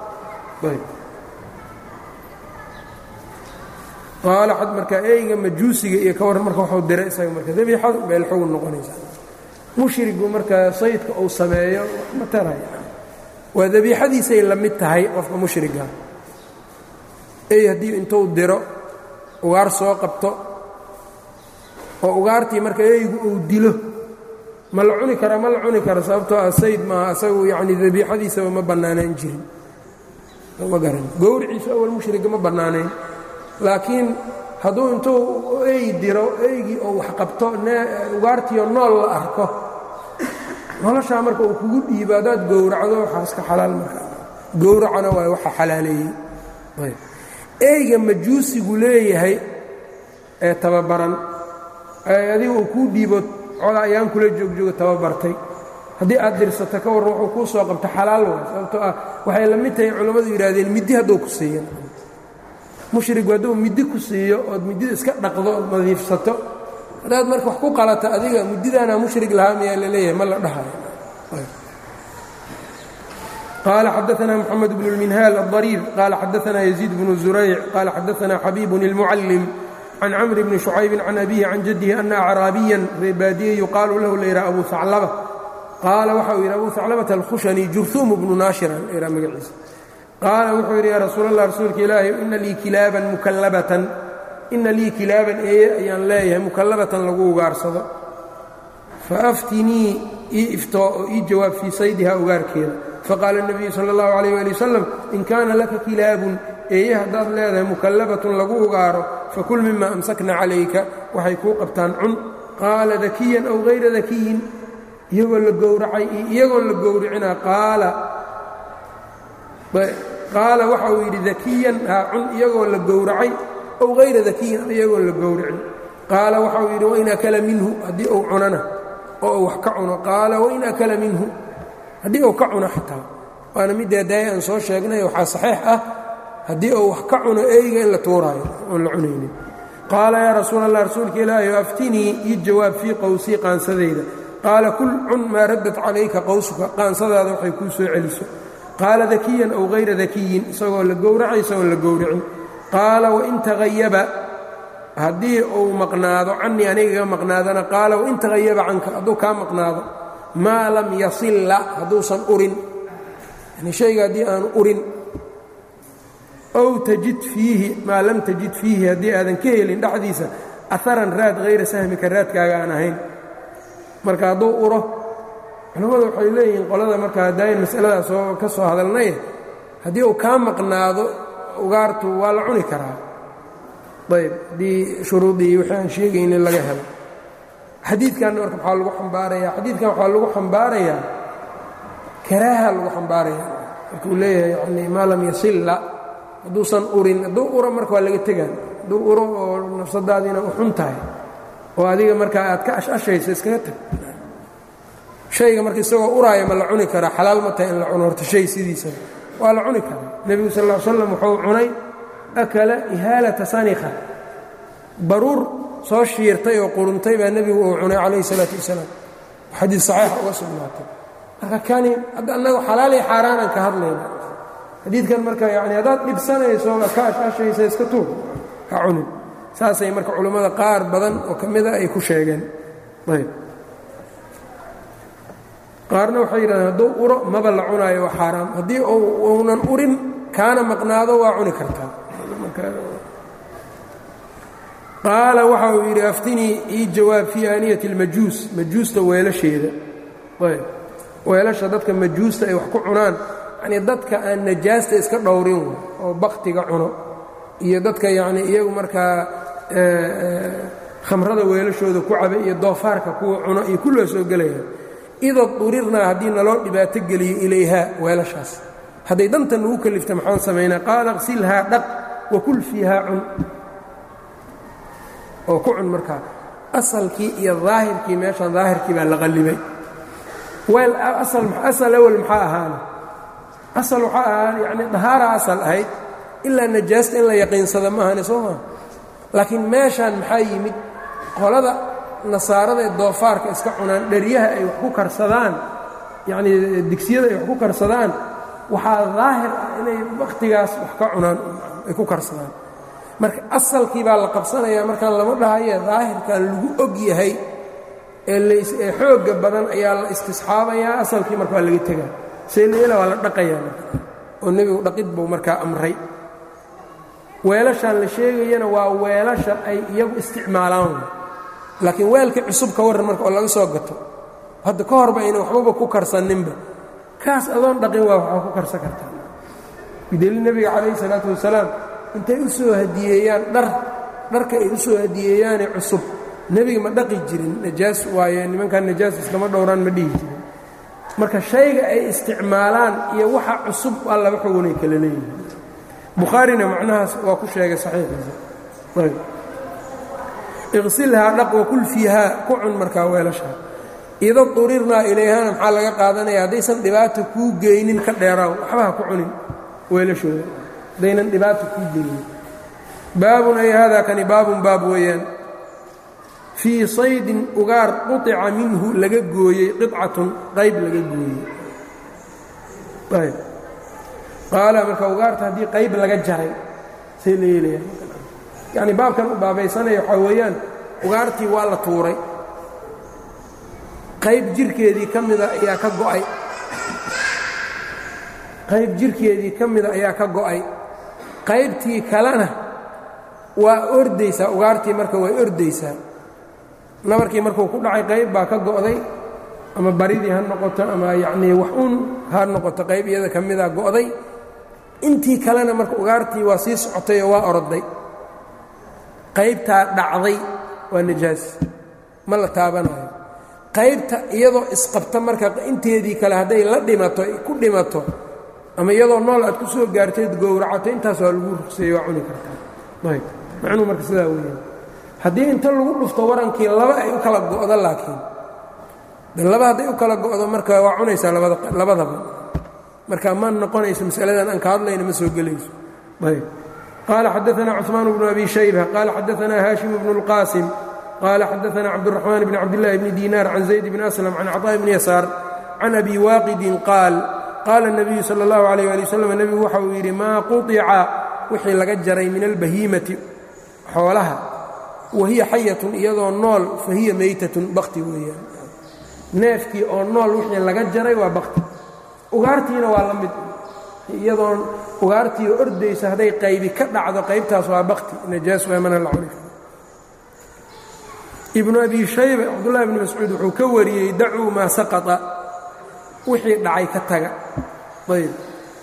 qaala xad markaa eyga majuusiga iyo ka warran marka waxuu diray isaga marka dabiixadu meel xugun noqonaysa mushrigu markaa saydka uu sameeyo ma taraya waa dabiixadiisay la mid tahay qofka mushriga ey haddii intuu diro ugaar soo qabto oo ugaartii marka eygu uu dilo ma la cuni karaa ma la cuni kara sababtoo ah sayd maaha asagu yacni dabiixadiisaba ma bannaanayn jirin ma garan gowriciisu awal mushriga ma bannaanayn laakiin hadduu intuu ey diro eygii oo wax qabto ugaartiio nool la arko noloshaa marka uu kugu dhiibo haddaad gowracdo waxaa iska xalaal marka gowracana waay waxa xalaaleeyey eyga majuusigu leeyahay ee tababaran adiga uu kuu dhiibo coda ayaan kula joogjoogo tababartay haddii aad dirsato ka warran wuxuu kuu soo qabta xalaal waay sababtoo ah waxay la mid tahay culammadu yidhahdeen middi hadduu ku siiyan mushrigu hadduu middi ku siiyo ood middida iska dhaqdo ood nadiifsato haddaad marka wax ku qalata adiga middidaanaa mushrig lahaa miyaa la leeyahay ma la dhahayo qال xdثna محمد بن المنhال الضرير qال xdثna يزيد بن زريع qال xdثna xبيب المعلم عن cمر بن شhعyب عن أبيه عن جده أن أعراaبيا reebaadiye يuqaaل lahu layha أbu ثacلبة qaala waxa uu yidhi أbu ثacلبة الkhushني jurثuم بن ناaشhر ha magaciisa qaala wuxuu yidhi ya rasuul الlah rasuulka ilaahi ina lii kilaaban mukallabatan ina lii kilaaban eeye ayaan leeyahay mukallabatan lagu ugaarsado faaftinii ii iftoo oo ii jawaab fii saydiha ugaarkeeda faqaala الnabiyu salى اllahu عalيh wali wasalam in kaana laka kilaabun eeye haddaad leedahay mukallabatun lagu ugaaro fakul mima amsakna calayka waxay kuu qabtaan cun qaala dakiyan aw hayra dakiyin iyagoo la gowracay iyo iyagoon la gowricina qaala qaala waxa uu yidhi dakiyan haa cun iyagoo la gowracay aw hayra dakiyin iyagoon la gowricin qaala waxa uu yidhi wain akala minhu haddii uu cunana oo uu wax ka cuno qaala wain akala minhu haddii uu ka cuno xataa waana middaa daaya aan soo sheegnay waxaa saxiix ah haddii uu wax ka cuno eyga in la tuuraayo oon la cunaynin qaala yaa rasuul allah rasuulka ilaahi aftinii ii jawaab fii qowsii qaansadayda qaala kul cun maa raddat calayka qowsuka qaansadaada waxay kuu soo celiso qaala dakiyan aw hayra dakiyin isagoo la gowracay isagoon la gowracin qaala wain tagayaba haddii uu maqnaado cannii anigaga maqnaadana qaala wain tagayaba canka hadduu kaa maqnaado maa lam yasilla hadduusan urin yani shayga haddii aanu urin ow tajid fiihi maa lam tajid fiihi haddii aadan ka helin dhexdiisa aharan raad hayra sahmika raadkaaga aan ahayn marka hadduu uro culammadu waxay leeyihiin qolada marka hadaayan masaladaas oo ka soo hadalnay haddii uu kaa maqnaado ugaartu waa la cuni karaa ayb haddii shuruudii wixii aan sheegaynin laga helo xadiidkanna marka waxaa lagu xambaarayaa xadiidkan waxaa lagu xambaarayaa karaaha lagu xambaaraya marka uu leeyahay yani maa lam yasilla hadduusan urin hadduu uro marka waa laga tegaan hadduu uro oo nafsadaadiina u xun tahay oo adiga markaa aad ka ashashayso iskaga tag shayga marka isagoo uraaya ma la cuni karaa xalaal ma tahay in la cuno horta shay sidiisaba waa la cuni karaa nebigu sal ll slam wuxuu cunay akala ihaalata sanikha baruur soo shiirtay oo quruntay baa nebigu uu cunay calayhi salaatu wasalaam xadiid saxiixa uga sugnaatay marka kani hadda annagu xalaal iyo xaaraanaan ka hadlayna xadiidkan marka yani haddaad dhibsanayso ka ashashaysa iska tuur ha cunin saasay marka culammada qaar badan oo ka mida ay ku sheegeen ayb qaarna waxay yidhahdeen hadduu uro maba la cunaayo waa xaaraam haddii uunan urin kaana maqnaado waa cuni kartaa qaala waxa uu yidhi aftinii ii jawaab fii aaniyati اlmajuus majuusta weelasheeda ayb weelasha dadka majuusta ay wax ku cunaan yanii dadka aan najaasta iska dhowrin oo baktiga cuno iyo dadka yacni iyagu markaa khamrada weelashooda ku caba iyo doofaarka kuwa cuno iyo kulloo soo gelayaan ida durirnaa haddii naloo dhibaato geliyo ilayhaa weelashaas hadday danta nagu kelifta maxaan samaynaa qaala qsilhaa dhaq wakul fiihaa cun oo ku cun markaa asalkii iyo daahirkii meeshaan daahirkii baa la qallibay weel asal awel maxaa ahaana asal waxaa ahaa yacni dahaara asal ahayd ilaa najaasta in la yaqiinsada ma ahane soo maa laakiin meeshaan maxaa yimid qolada nasaarada ee doofaarka iska cunaan dheryaha ay wax ku karsadaan yacnii digsiyada ay wax ku karsadaan waxaa daahir ah inay wakhtigaas wax ka cunaan ay ku karsadaan marka asalkii baa la qabsanayaa markaan lama dhahaye daahirkan lagu og yahay ee xoogga badan ayaa la istisxaabayaa asalkii marka waa laga tegaa seeleela waa la dhaqayaa marka oo nebigu dhaqid buu markaa amray weelashaan la sheegayana waa weelasha ay iyagu isticmaalaan laakiin weelkii cusub ka warran marka oo laga soo gato hadda ka horba ayna waxbaba ku karsaninba kaas adoon dhaqin waa waxaa ku karsan kartaa bideli nebiga calayhi salaatu wasalaam intay u soo hadiyeeyaan dhar dharka ay u soo hadiyeeyaane cusub nebiga ma dhaqi jirin najaas waaye nimankan najaas iskama dhowraan ma dhihi jirin marka shayga ay isticmaalaan iyo waxa cusub waa laba xugunay kala leeyihin bukhaarina macnahaas waa ku sheegay saxiixiisa ayb iqsilhaa dhaq wakul fiihaa ku cun markaa weelashaa ida durirnaa ilayhana maxaa laga qaadanaya haddaysan dhibaata kuu geynin ka dheeraaw waxba ha ku cunin weelashooda haddaynan dhibaata kuu geynin baabun ay haadaa kani baabun baab weeyaan fii saydin ugaar quطica minhu laga gooyey qicatun qayb laga gooyey qaala marka ugaarta haddii qayb laga jaray see la yeelaya yacni baabkan u baabaysanaya waxaa weeyaan ugaartii waa la tuuray qayb jirkeedii ka mida ayaa ka go'ay qayb jirkeedii ka mida ayaa ka go'ay qaybtii kalena waa ordaysaa ugaartii marka way ordaysaa nabarkii markuu ku dhacay qayb baa ka go'day ama baridii ha noqoto ama yacnii wax un ha noqoto qayb iyada ka mida go'day intii kalena marka ugaartii waa sii socotay oo waa orday qaybtaa dhacday waa najaas ma la taabanayo qaybta iyadoo isqabta marka inteedii kale hadday la dhimato ku dhimato ama iyadoo nool aad ku soo gaarteed gowracato intaas waa lagu rugseeye waa cuni kartaa ayb macnuhu marka sidaa weeyaan haddii inta lagu dhufto warankii laba ay u kala go'do laakiin de laba hadday u kala go'do marka waa cunaysaa labadaba marka ma noqonayso masaladan aan ka hadlayna ma soo gelayso ayb qaala xadaثna cثmaan bnu abi shayba qaala xadaثna haashim bnu اlqaasim qaala xadaثna cabdالرaxmaan bn cabdالlahi bni diinaar can zayd bni aslam can caطاء bni yasaar can abi waaqidin qaal qaala الnabiyu salى اllahu عalيh ali wslam nebigu waxa uu yidhi maa quطica wixii laga jaray min albahiimati xoolaha wahiya xayatun iyadoo nool fahiya maytatun bakti weeyaan neefkii oo nool wixii laga jaray waa bakti ugaartiina waa la mid iyadoo ugaartii ordaysa hadday qaybi ka dhacdo qaybtaas waa bakti najaas waa mana la cuni karo ibnu abi shayba cabdullahi bni mascuud wuxuu ka wariyey dacuu maa saqata wixii dhacay ka taga ayb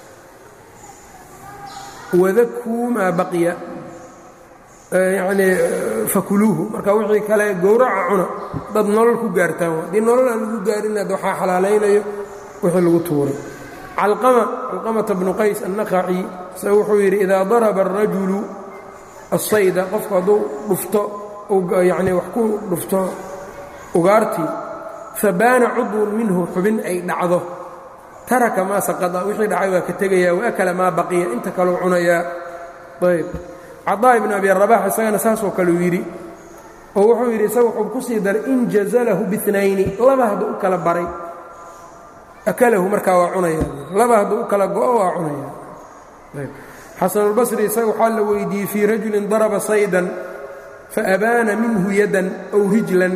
wadakuu maa baqiya yacnii fakuluuhu marka wixii kale gowraca cuna dad nolol ku gaartaan haddii nolol aan lagu gaarin ad waxaa xalaalaynayo wixii lagu tuuray calqama calqamata bnu qays annaqaci se wuxuu yidhi idaa daraba arajulu asayda qofku hadduu dhufto yacnii wax ku dhufto ugaartii fabaana cudwun minhu xubin ay dhacdo taraka maa saqada wixii dhacay waa ka tegayaa waakala maa baqiya inta kaleu cunayaa ayb cadaa ibn abi rabax isagana saasoo kaleu yidhi oo wuxuu yidhi isaga wuxuu ku sii daray in jazalahu biinayni laba hadduu u kala baray akalahu markaa waa cunaya laba hadduu u kala go'o waa cunaya xasanulbasri isaga waxaa la weydiiyey fii rajulin daraba saydan faabaana minhu yadan aw rijlan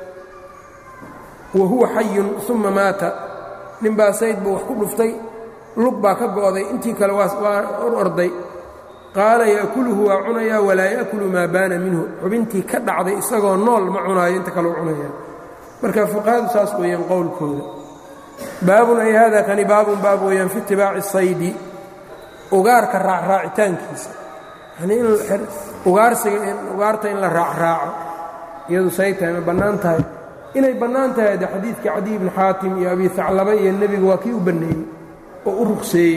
wa huwa xayun uma maata ninbaa sayd buu wax ku dhuftay lug baa ka go'day intii kale waa or orday qaala yaakuluhu waa cunayaa walaa yaakulu maa baana minhu xubintii ka dhacday isagoo nool ma cunaayo inta kaleu cunayaa marka fuqahadu saas weeyaan qowlkooda baabun ay hada kani baabun baab weeyaan fi itibaaci saydi ugaarka raacraacitaankiisa yanii in ugaarsiga ugaarta in la raacraaco iyadu say tahay ma bannaan tahay inay bannaan tahay de xadiidkii cadiy ibni xaatim iyo abi haclaba iyo nebigu waa kii u banneeyey oo u rugseeyey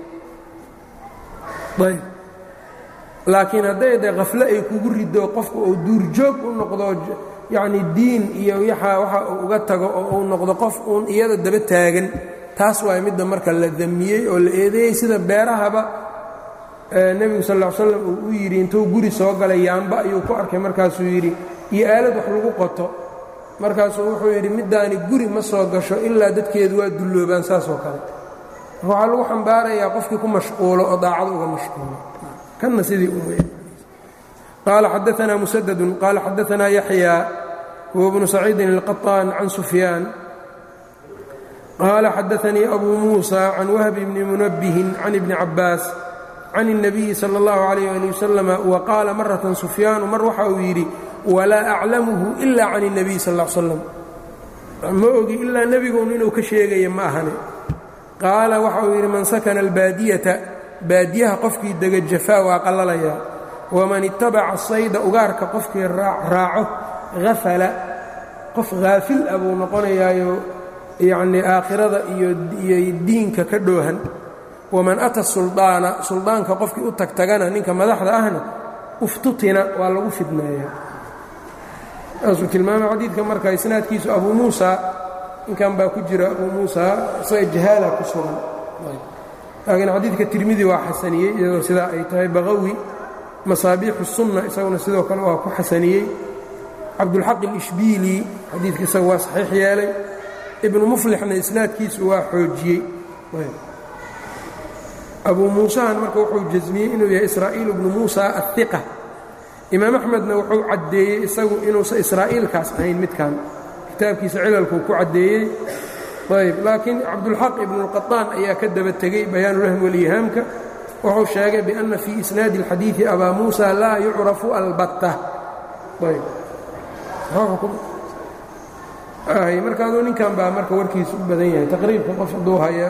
ayb laakiin hadday de khafle ay kugu rido qofku uu duurjoog u noqdo yacni diin iyo waxa uu uga tago oo uu noqdo qof uun iyada daba taagan taas waay midda marka la damiyey oo la eedeeyey sida beerahaba nebigu sal ll slam uu u yidhi intuu guri soo galay yaamba ayuu ku arkay markaasuu yidhi iyo aalad wax lagu qoto markaasuu wuxuu yidhi middaani guri ma soo gasho ilaa dadkeedu waa dulloobaan saasoo kale waxaa lagu xambaarayaa qofkii ku mashquulo oo daacada uga mashquulo kanna sidii u wey qaala xadaanaa musadadun qaala xadaanaa yaxya huwa bnu saciidin alqaطaan can sufyaan qaala xadaanii abu muusa can wahbi bni munabbihin can ibni cabbaas can الnabiyi salى اllahu عalayh ali wasalam wa qaala maratan sufyaanu mar waxa uu yidhi walaa aclamuhu ila can الnabiy sal ا l slam ma ogi ilaa nebigun inuu ka sheegaya ma ahane qaala waxa uu yidhi man sakana albaadiyata baadiyaha qofkii dega jafaa waa qallalaya waman itabaca sayda ugaarka qofkii raaco hafala qof haafil ah buu noqonayaayo yacnii aakhirada iyo diinka ka dhoohan waman ata suldaana suldaanka qofkii u tagtagana ninka madaxda ahna uftutina waa lagu fidneeyaa saasuu tilmaamay xadiidka marka isnaadkiisu abuu muusa ninkan baa ku jira abuu muusa isaga jahaala ku sugan laakiin xadiidka tirmidi waa xasaniyey iyadoo sidaa ay tahay baqawi masaabiixu sunna isaguna sidoo kale waa ku xasaniyey cabdulxaq alishbiili xadiidka isaga waa saxiix yeelay ibnu muflixna isnaadkiisu waa xoojiyey abuu muusahan marka wuxuu jasmiyey inuu yahay israa'iil bnu muusa ahiqa imaam axmedna wuxuu caddeeyey isagu inuusan israa'iilkaas ahayn midkan kitaabkiisa cilalkuu ku caddeeyey ayb laakiin cabdulxaq ibnuاlqaطaan ayaa ka daba tegey bayaanulahmi walihaamka wuxuu sheegay biأnna fii isnaadi اlxadiiثi abaa muusa laa yucrafu albatta ayb marka aduu ninkan baa marka warkiisu u badan yahay taqriibka qof hadduu haya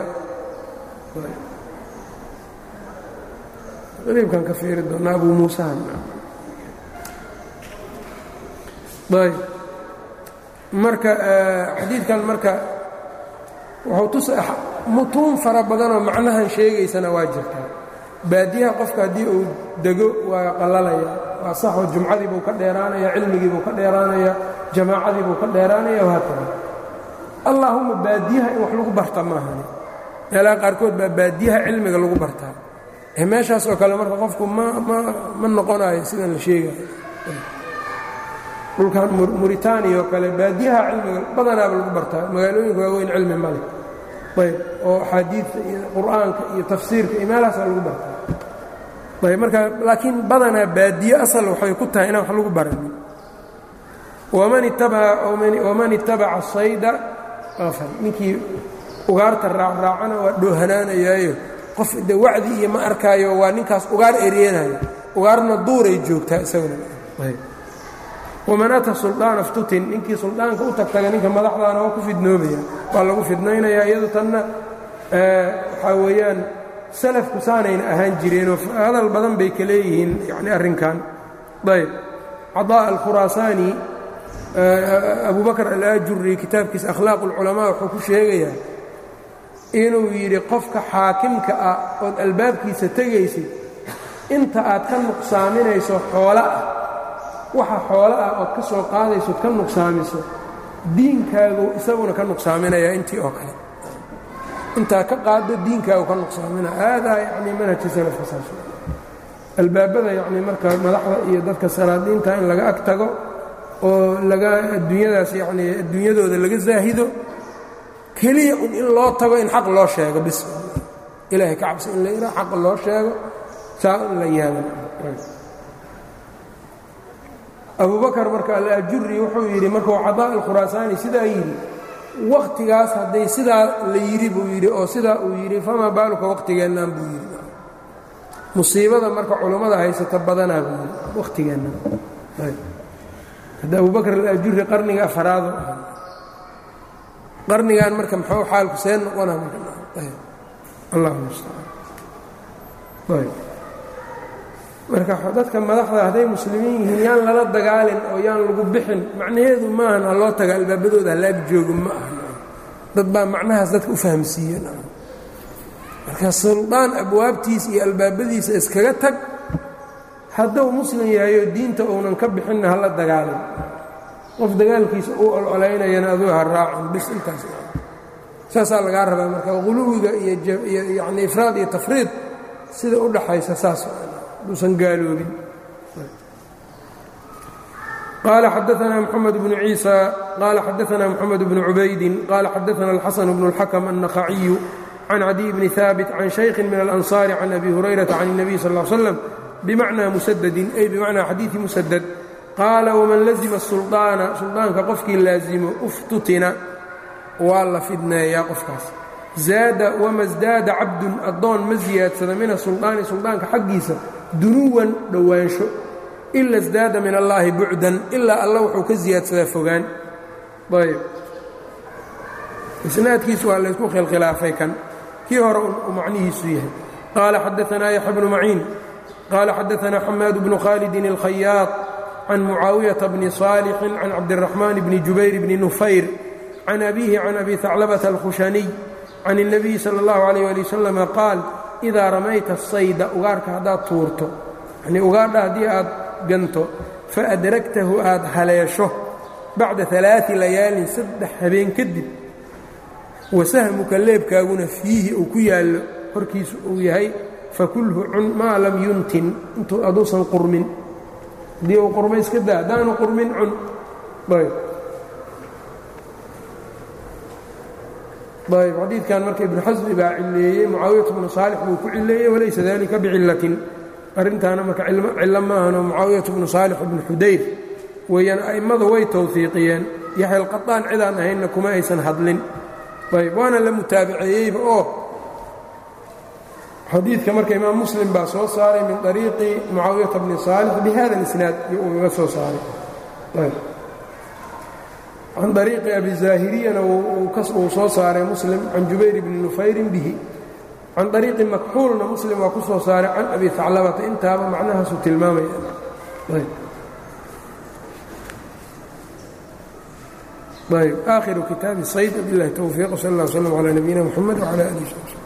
taqriibkan ka fiiri doonaa abuu muusahan ayb marka xadiidkan marka wuxuu tusa mutuun fara badanoo macnahan sheegaysana waa jirtaa baadiyaha qofka haddii uu dego waa qallalaya waa saxoo jumcadii buu ka dheeraanaya cilmigii buu ka dheeraanaya jamaacadii buu ka dheeraanaya wahaakada allaahumma baadiyaha in wax lagu barta maahani meelaha qaarkood baa baadiyaha cilmiga lagu bartaa ee meeshaas oo kale marka qofku ma ma ma noqonayo sidan la sheegayo dhulkan muritaaniya oo kale baadiyaha cilmiga badanaaba lagu bartaa magaalooyinka waaweyn cilmi male ayb oo axaadiidta iyo qur'aanka iyo tafsiirka iyo meelahaasaa lagu bartaa ayb marka laakiin badanaa baadiye asal waxay ku tahay inaan wax lagu baranin waman itabaca sayda afar ninkii ugaarta raacraacana waa dhoohanaanayaayo qof de wacdi iyo ma arkaayo waa ninkaas ugaar ereenayo ugaarna duuray joogtaa isaguna waman ata sulطaana ftutin ninkii suldaanka u tagtaga ninka madaxdaana waa ku fidnoobaya waa lagu fidnaynayaa iyado tanna waxaa weeyaan salafku saanayna ahaan jireenoo hadal badan bay ka leeyihiin yani arrinkan ayb caطاء alkhuraasaani abu bakr alaajuri kitaabkiisa akhlaaq اlculamaa wuxuu ku sheegayaa inuu yidhi qofka xaakimka ah ood albaabkiisa tegaysid inta aad ka nuqsaaminayso xoola ah waxa xoolo ah ood ka soo qaadaysood ka nuqsaamiso diinkaagu isaguna ka nuqsaaminayaa intii oo kale intaa ka qaado diinkaagu ka nuqsaaminaya haadaa yacni manhajka salafka saas albaabada yacni marka madaxda iyo dadka salaadiinta in laga ag tago oo laga adduunyadaas yacni adduunyadooda laga zaahido keliya un in loo tago in xaq loo sheego bis ilaahay ka cabsi in la yidhaha xaq loo sheego saa in la yaadan abubakar marka alaajuri wuxuu yidhi markuu cadaa alkhuraasaani sidaa yidhi wakhtigaas hadday sidaa la yidhi buu yidhi oo sidaa uu yidhi famaa baaluka wakhtigeennaan buu yidhi musiibada marka culummada haysata badanaa buu yidhi wakhtigeennan hadda abubakar alaajuri qarniga afaraado ah qarnigan marka muxuu xaalku see noqona allah mustacaan marka dadka madaxda hadday muslimiin yihiin yaan lala dagaalin oo yaan lagu bixin macnaheedu maahan ha loo taga albaabadooda halaag joogo ma aha dad baa macnahaas dadka u fahamsiiyen marka suldaan abwaabtiisa iyo albaabadiisa iskaga tag hadduu muslim yahayo diinta uunan ka bixinna hala dagaalin qof dagaalkiisa uu ololaynayana aduu ha raacin bis intaas saasaa lagaa rabaa marka quluwiga iyo yani ifraad iyo tafriid sida u dhaxaysa saas duusan gaaloobin qaala xadaثna mxamed bnu ciisa qaala xadaثna mxamed bnu cubaydin qaala xadaثna اlxasan bnu اlxakm النakhaciyu can cadiy bni haabit can shaykhin min اlanصaari can abi hurayrata can الnabiy sal ا slm bimacnaa musadadin ay bimacnaa xadiiثi musadad qaala wman lazima sulطaana suldaanka qofkii laazimo uftutina waa la fidneeyaa qofkaas zaada wama sdaada cabdun addoon ma siyaadsada min asulطaani suldaanka xaggiisa dunuwan dhowaansho ila sdaada min allaahi bucdan ilaa alla wuxuu ka siyaadsadaa fogaan ayb isnaadkiisu waa laysku khilkhilaafay kan kii hore uu macnihiisu yahay qaala xadaanaa yaxya bnu maciin qaala xadaanaa xamaad bnu khaalidin اlkhayaad can mucaawiyata bni صaalixin can cabdiraxmaan bni jubayr bni nufayr can abiihi can abi haclabata alkhushaniy can الnabiyi salى اllahu alayh ali wasalam qaal idaa ramayta sayda ugaarka haddaad tuurto yanii ugaadha haddii aad ganto faadragtahu aad haleesho bacda alaai layaalin saddex habeen kadib wasahmuka leebkaaguna fiihi uu ku yaallo horkiisu uu yahay fakulhu cun maa lam yuntin intuu aduusan qurmin haddii uu qurma iska daa haddaanu qurmin cun ayb xadiidkan marka ibnu xasmi baa cileeyey mucaawiyat bnu saalix buu ku cileeyey walaysa dalika bicillatin arrintaana marka cillo maahanoo mucaawiyat bnu saalix bnu xudayr weeyaan a'immadu way tawfiiqiyeen yaxya alqaطaan cidaan ahaynna kuma aysan hadlin ayb waana la mutaabaceeyeyba oo xadiidka marka imaam muslim baa soo saaray min طariiqi mucaawiyata bni saalix bihada اlisnaad ugaga soo saaray can طariiqi abi zaahiriyana uu soo saaray muslim can jubayr bni nufayrin bihi can طariiqi makxuulna muslim waa ku soo saaray can abi haclabata intaaba macnahaasuu tilmaamaya ayb aakhiru kitaabi sayd biاllahi towfiiq sal اllah slm calى nabiyina mxamed wclى alih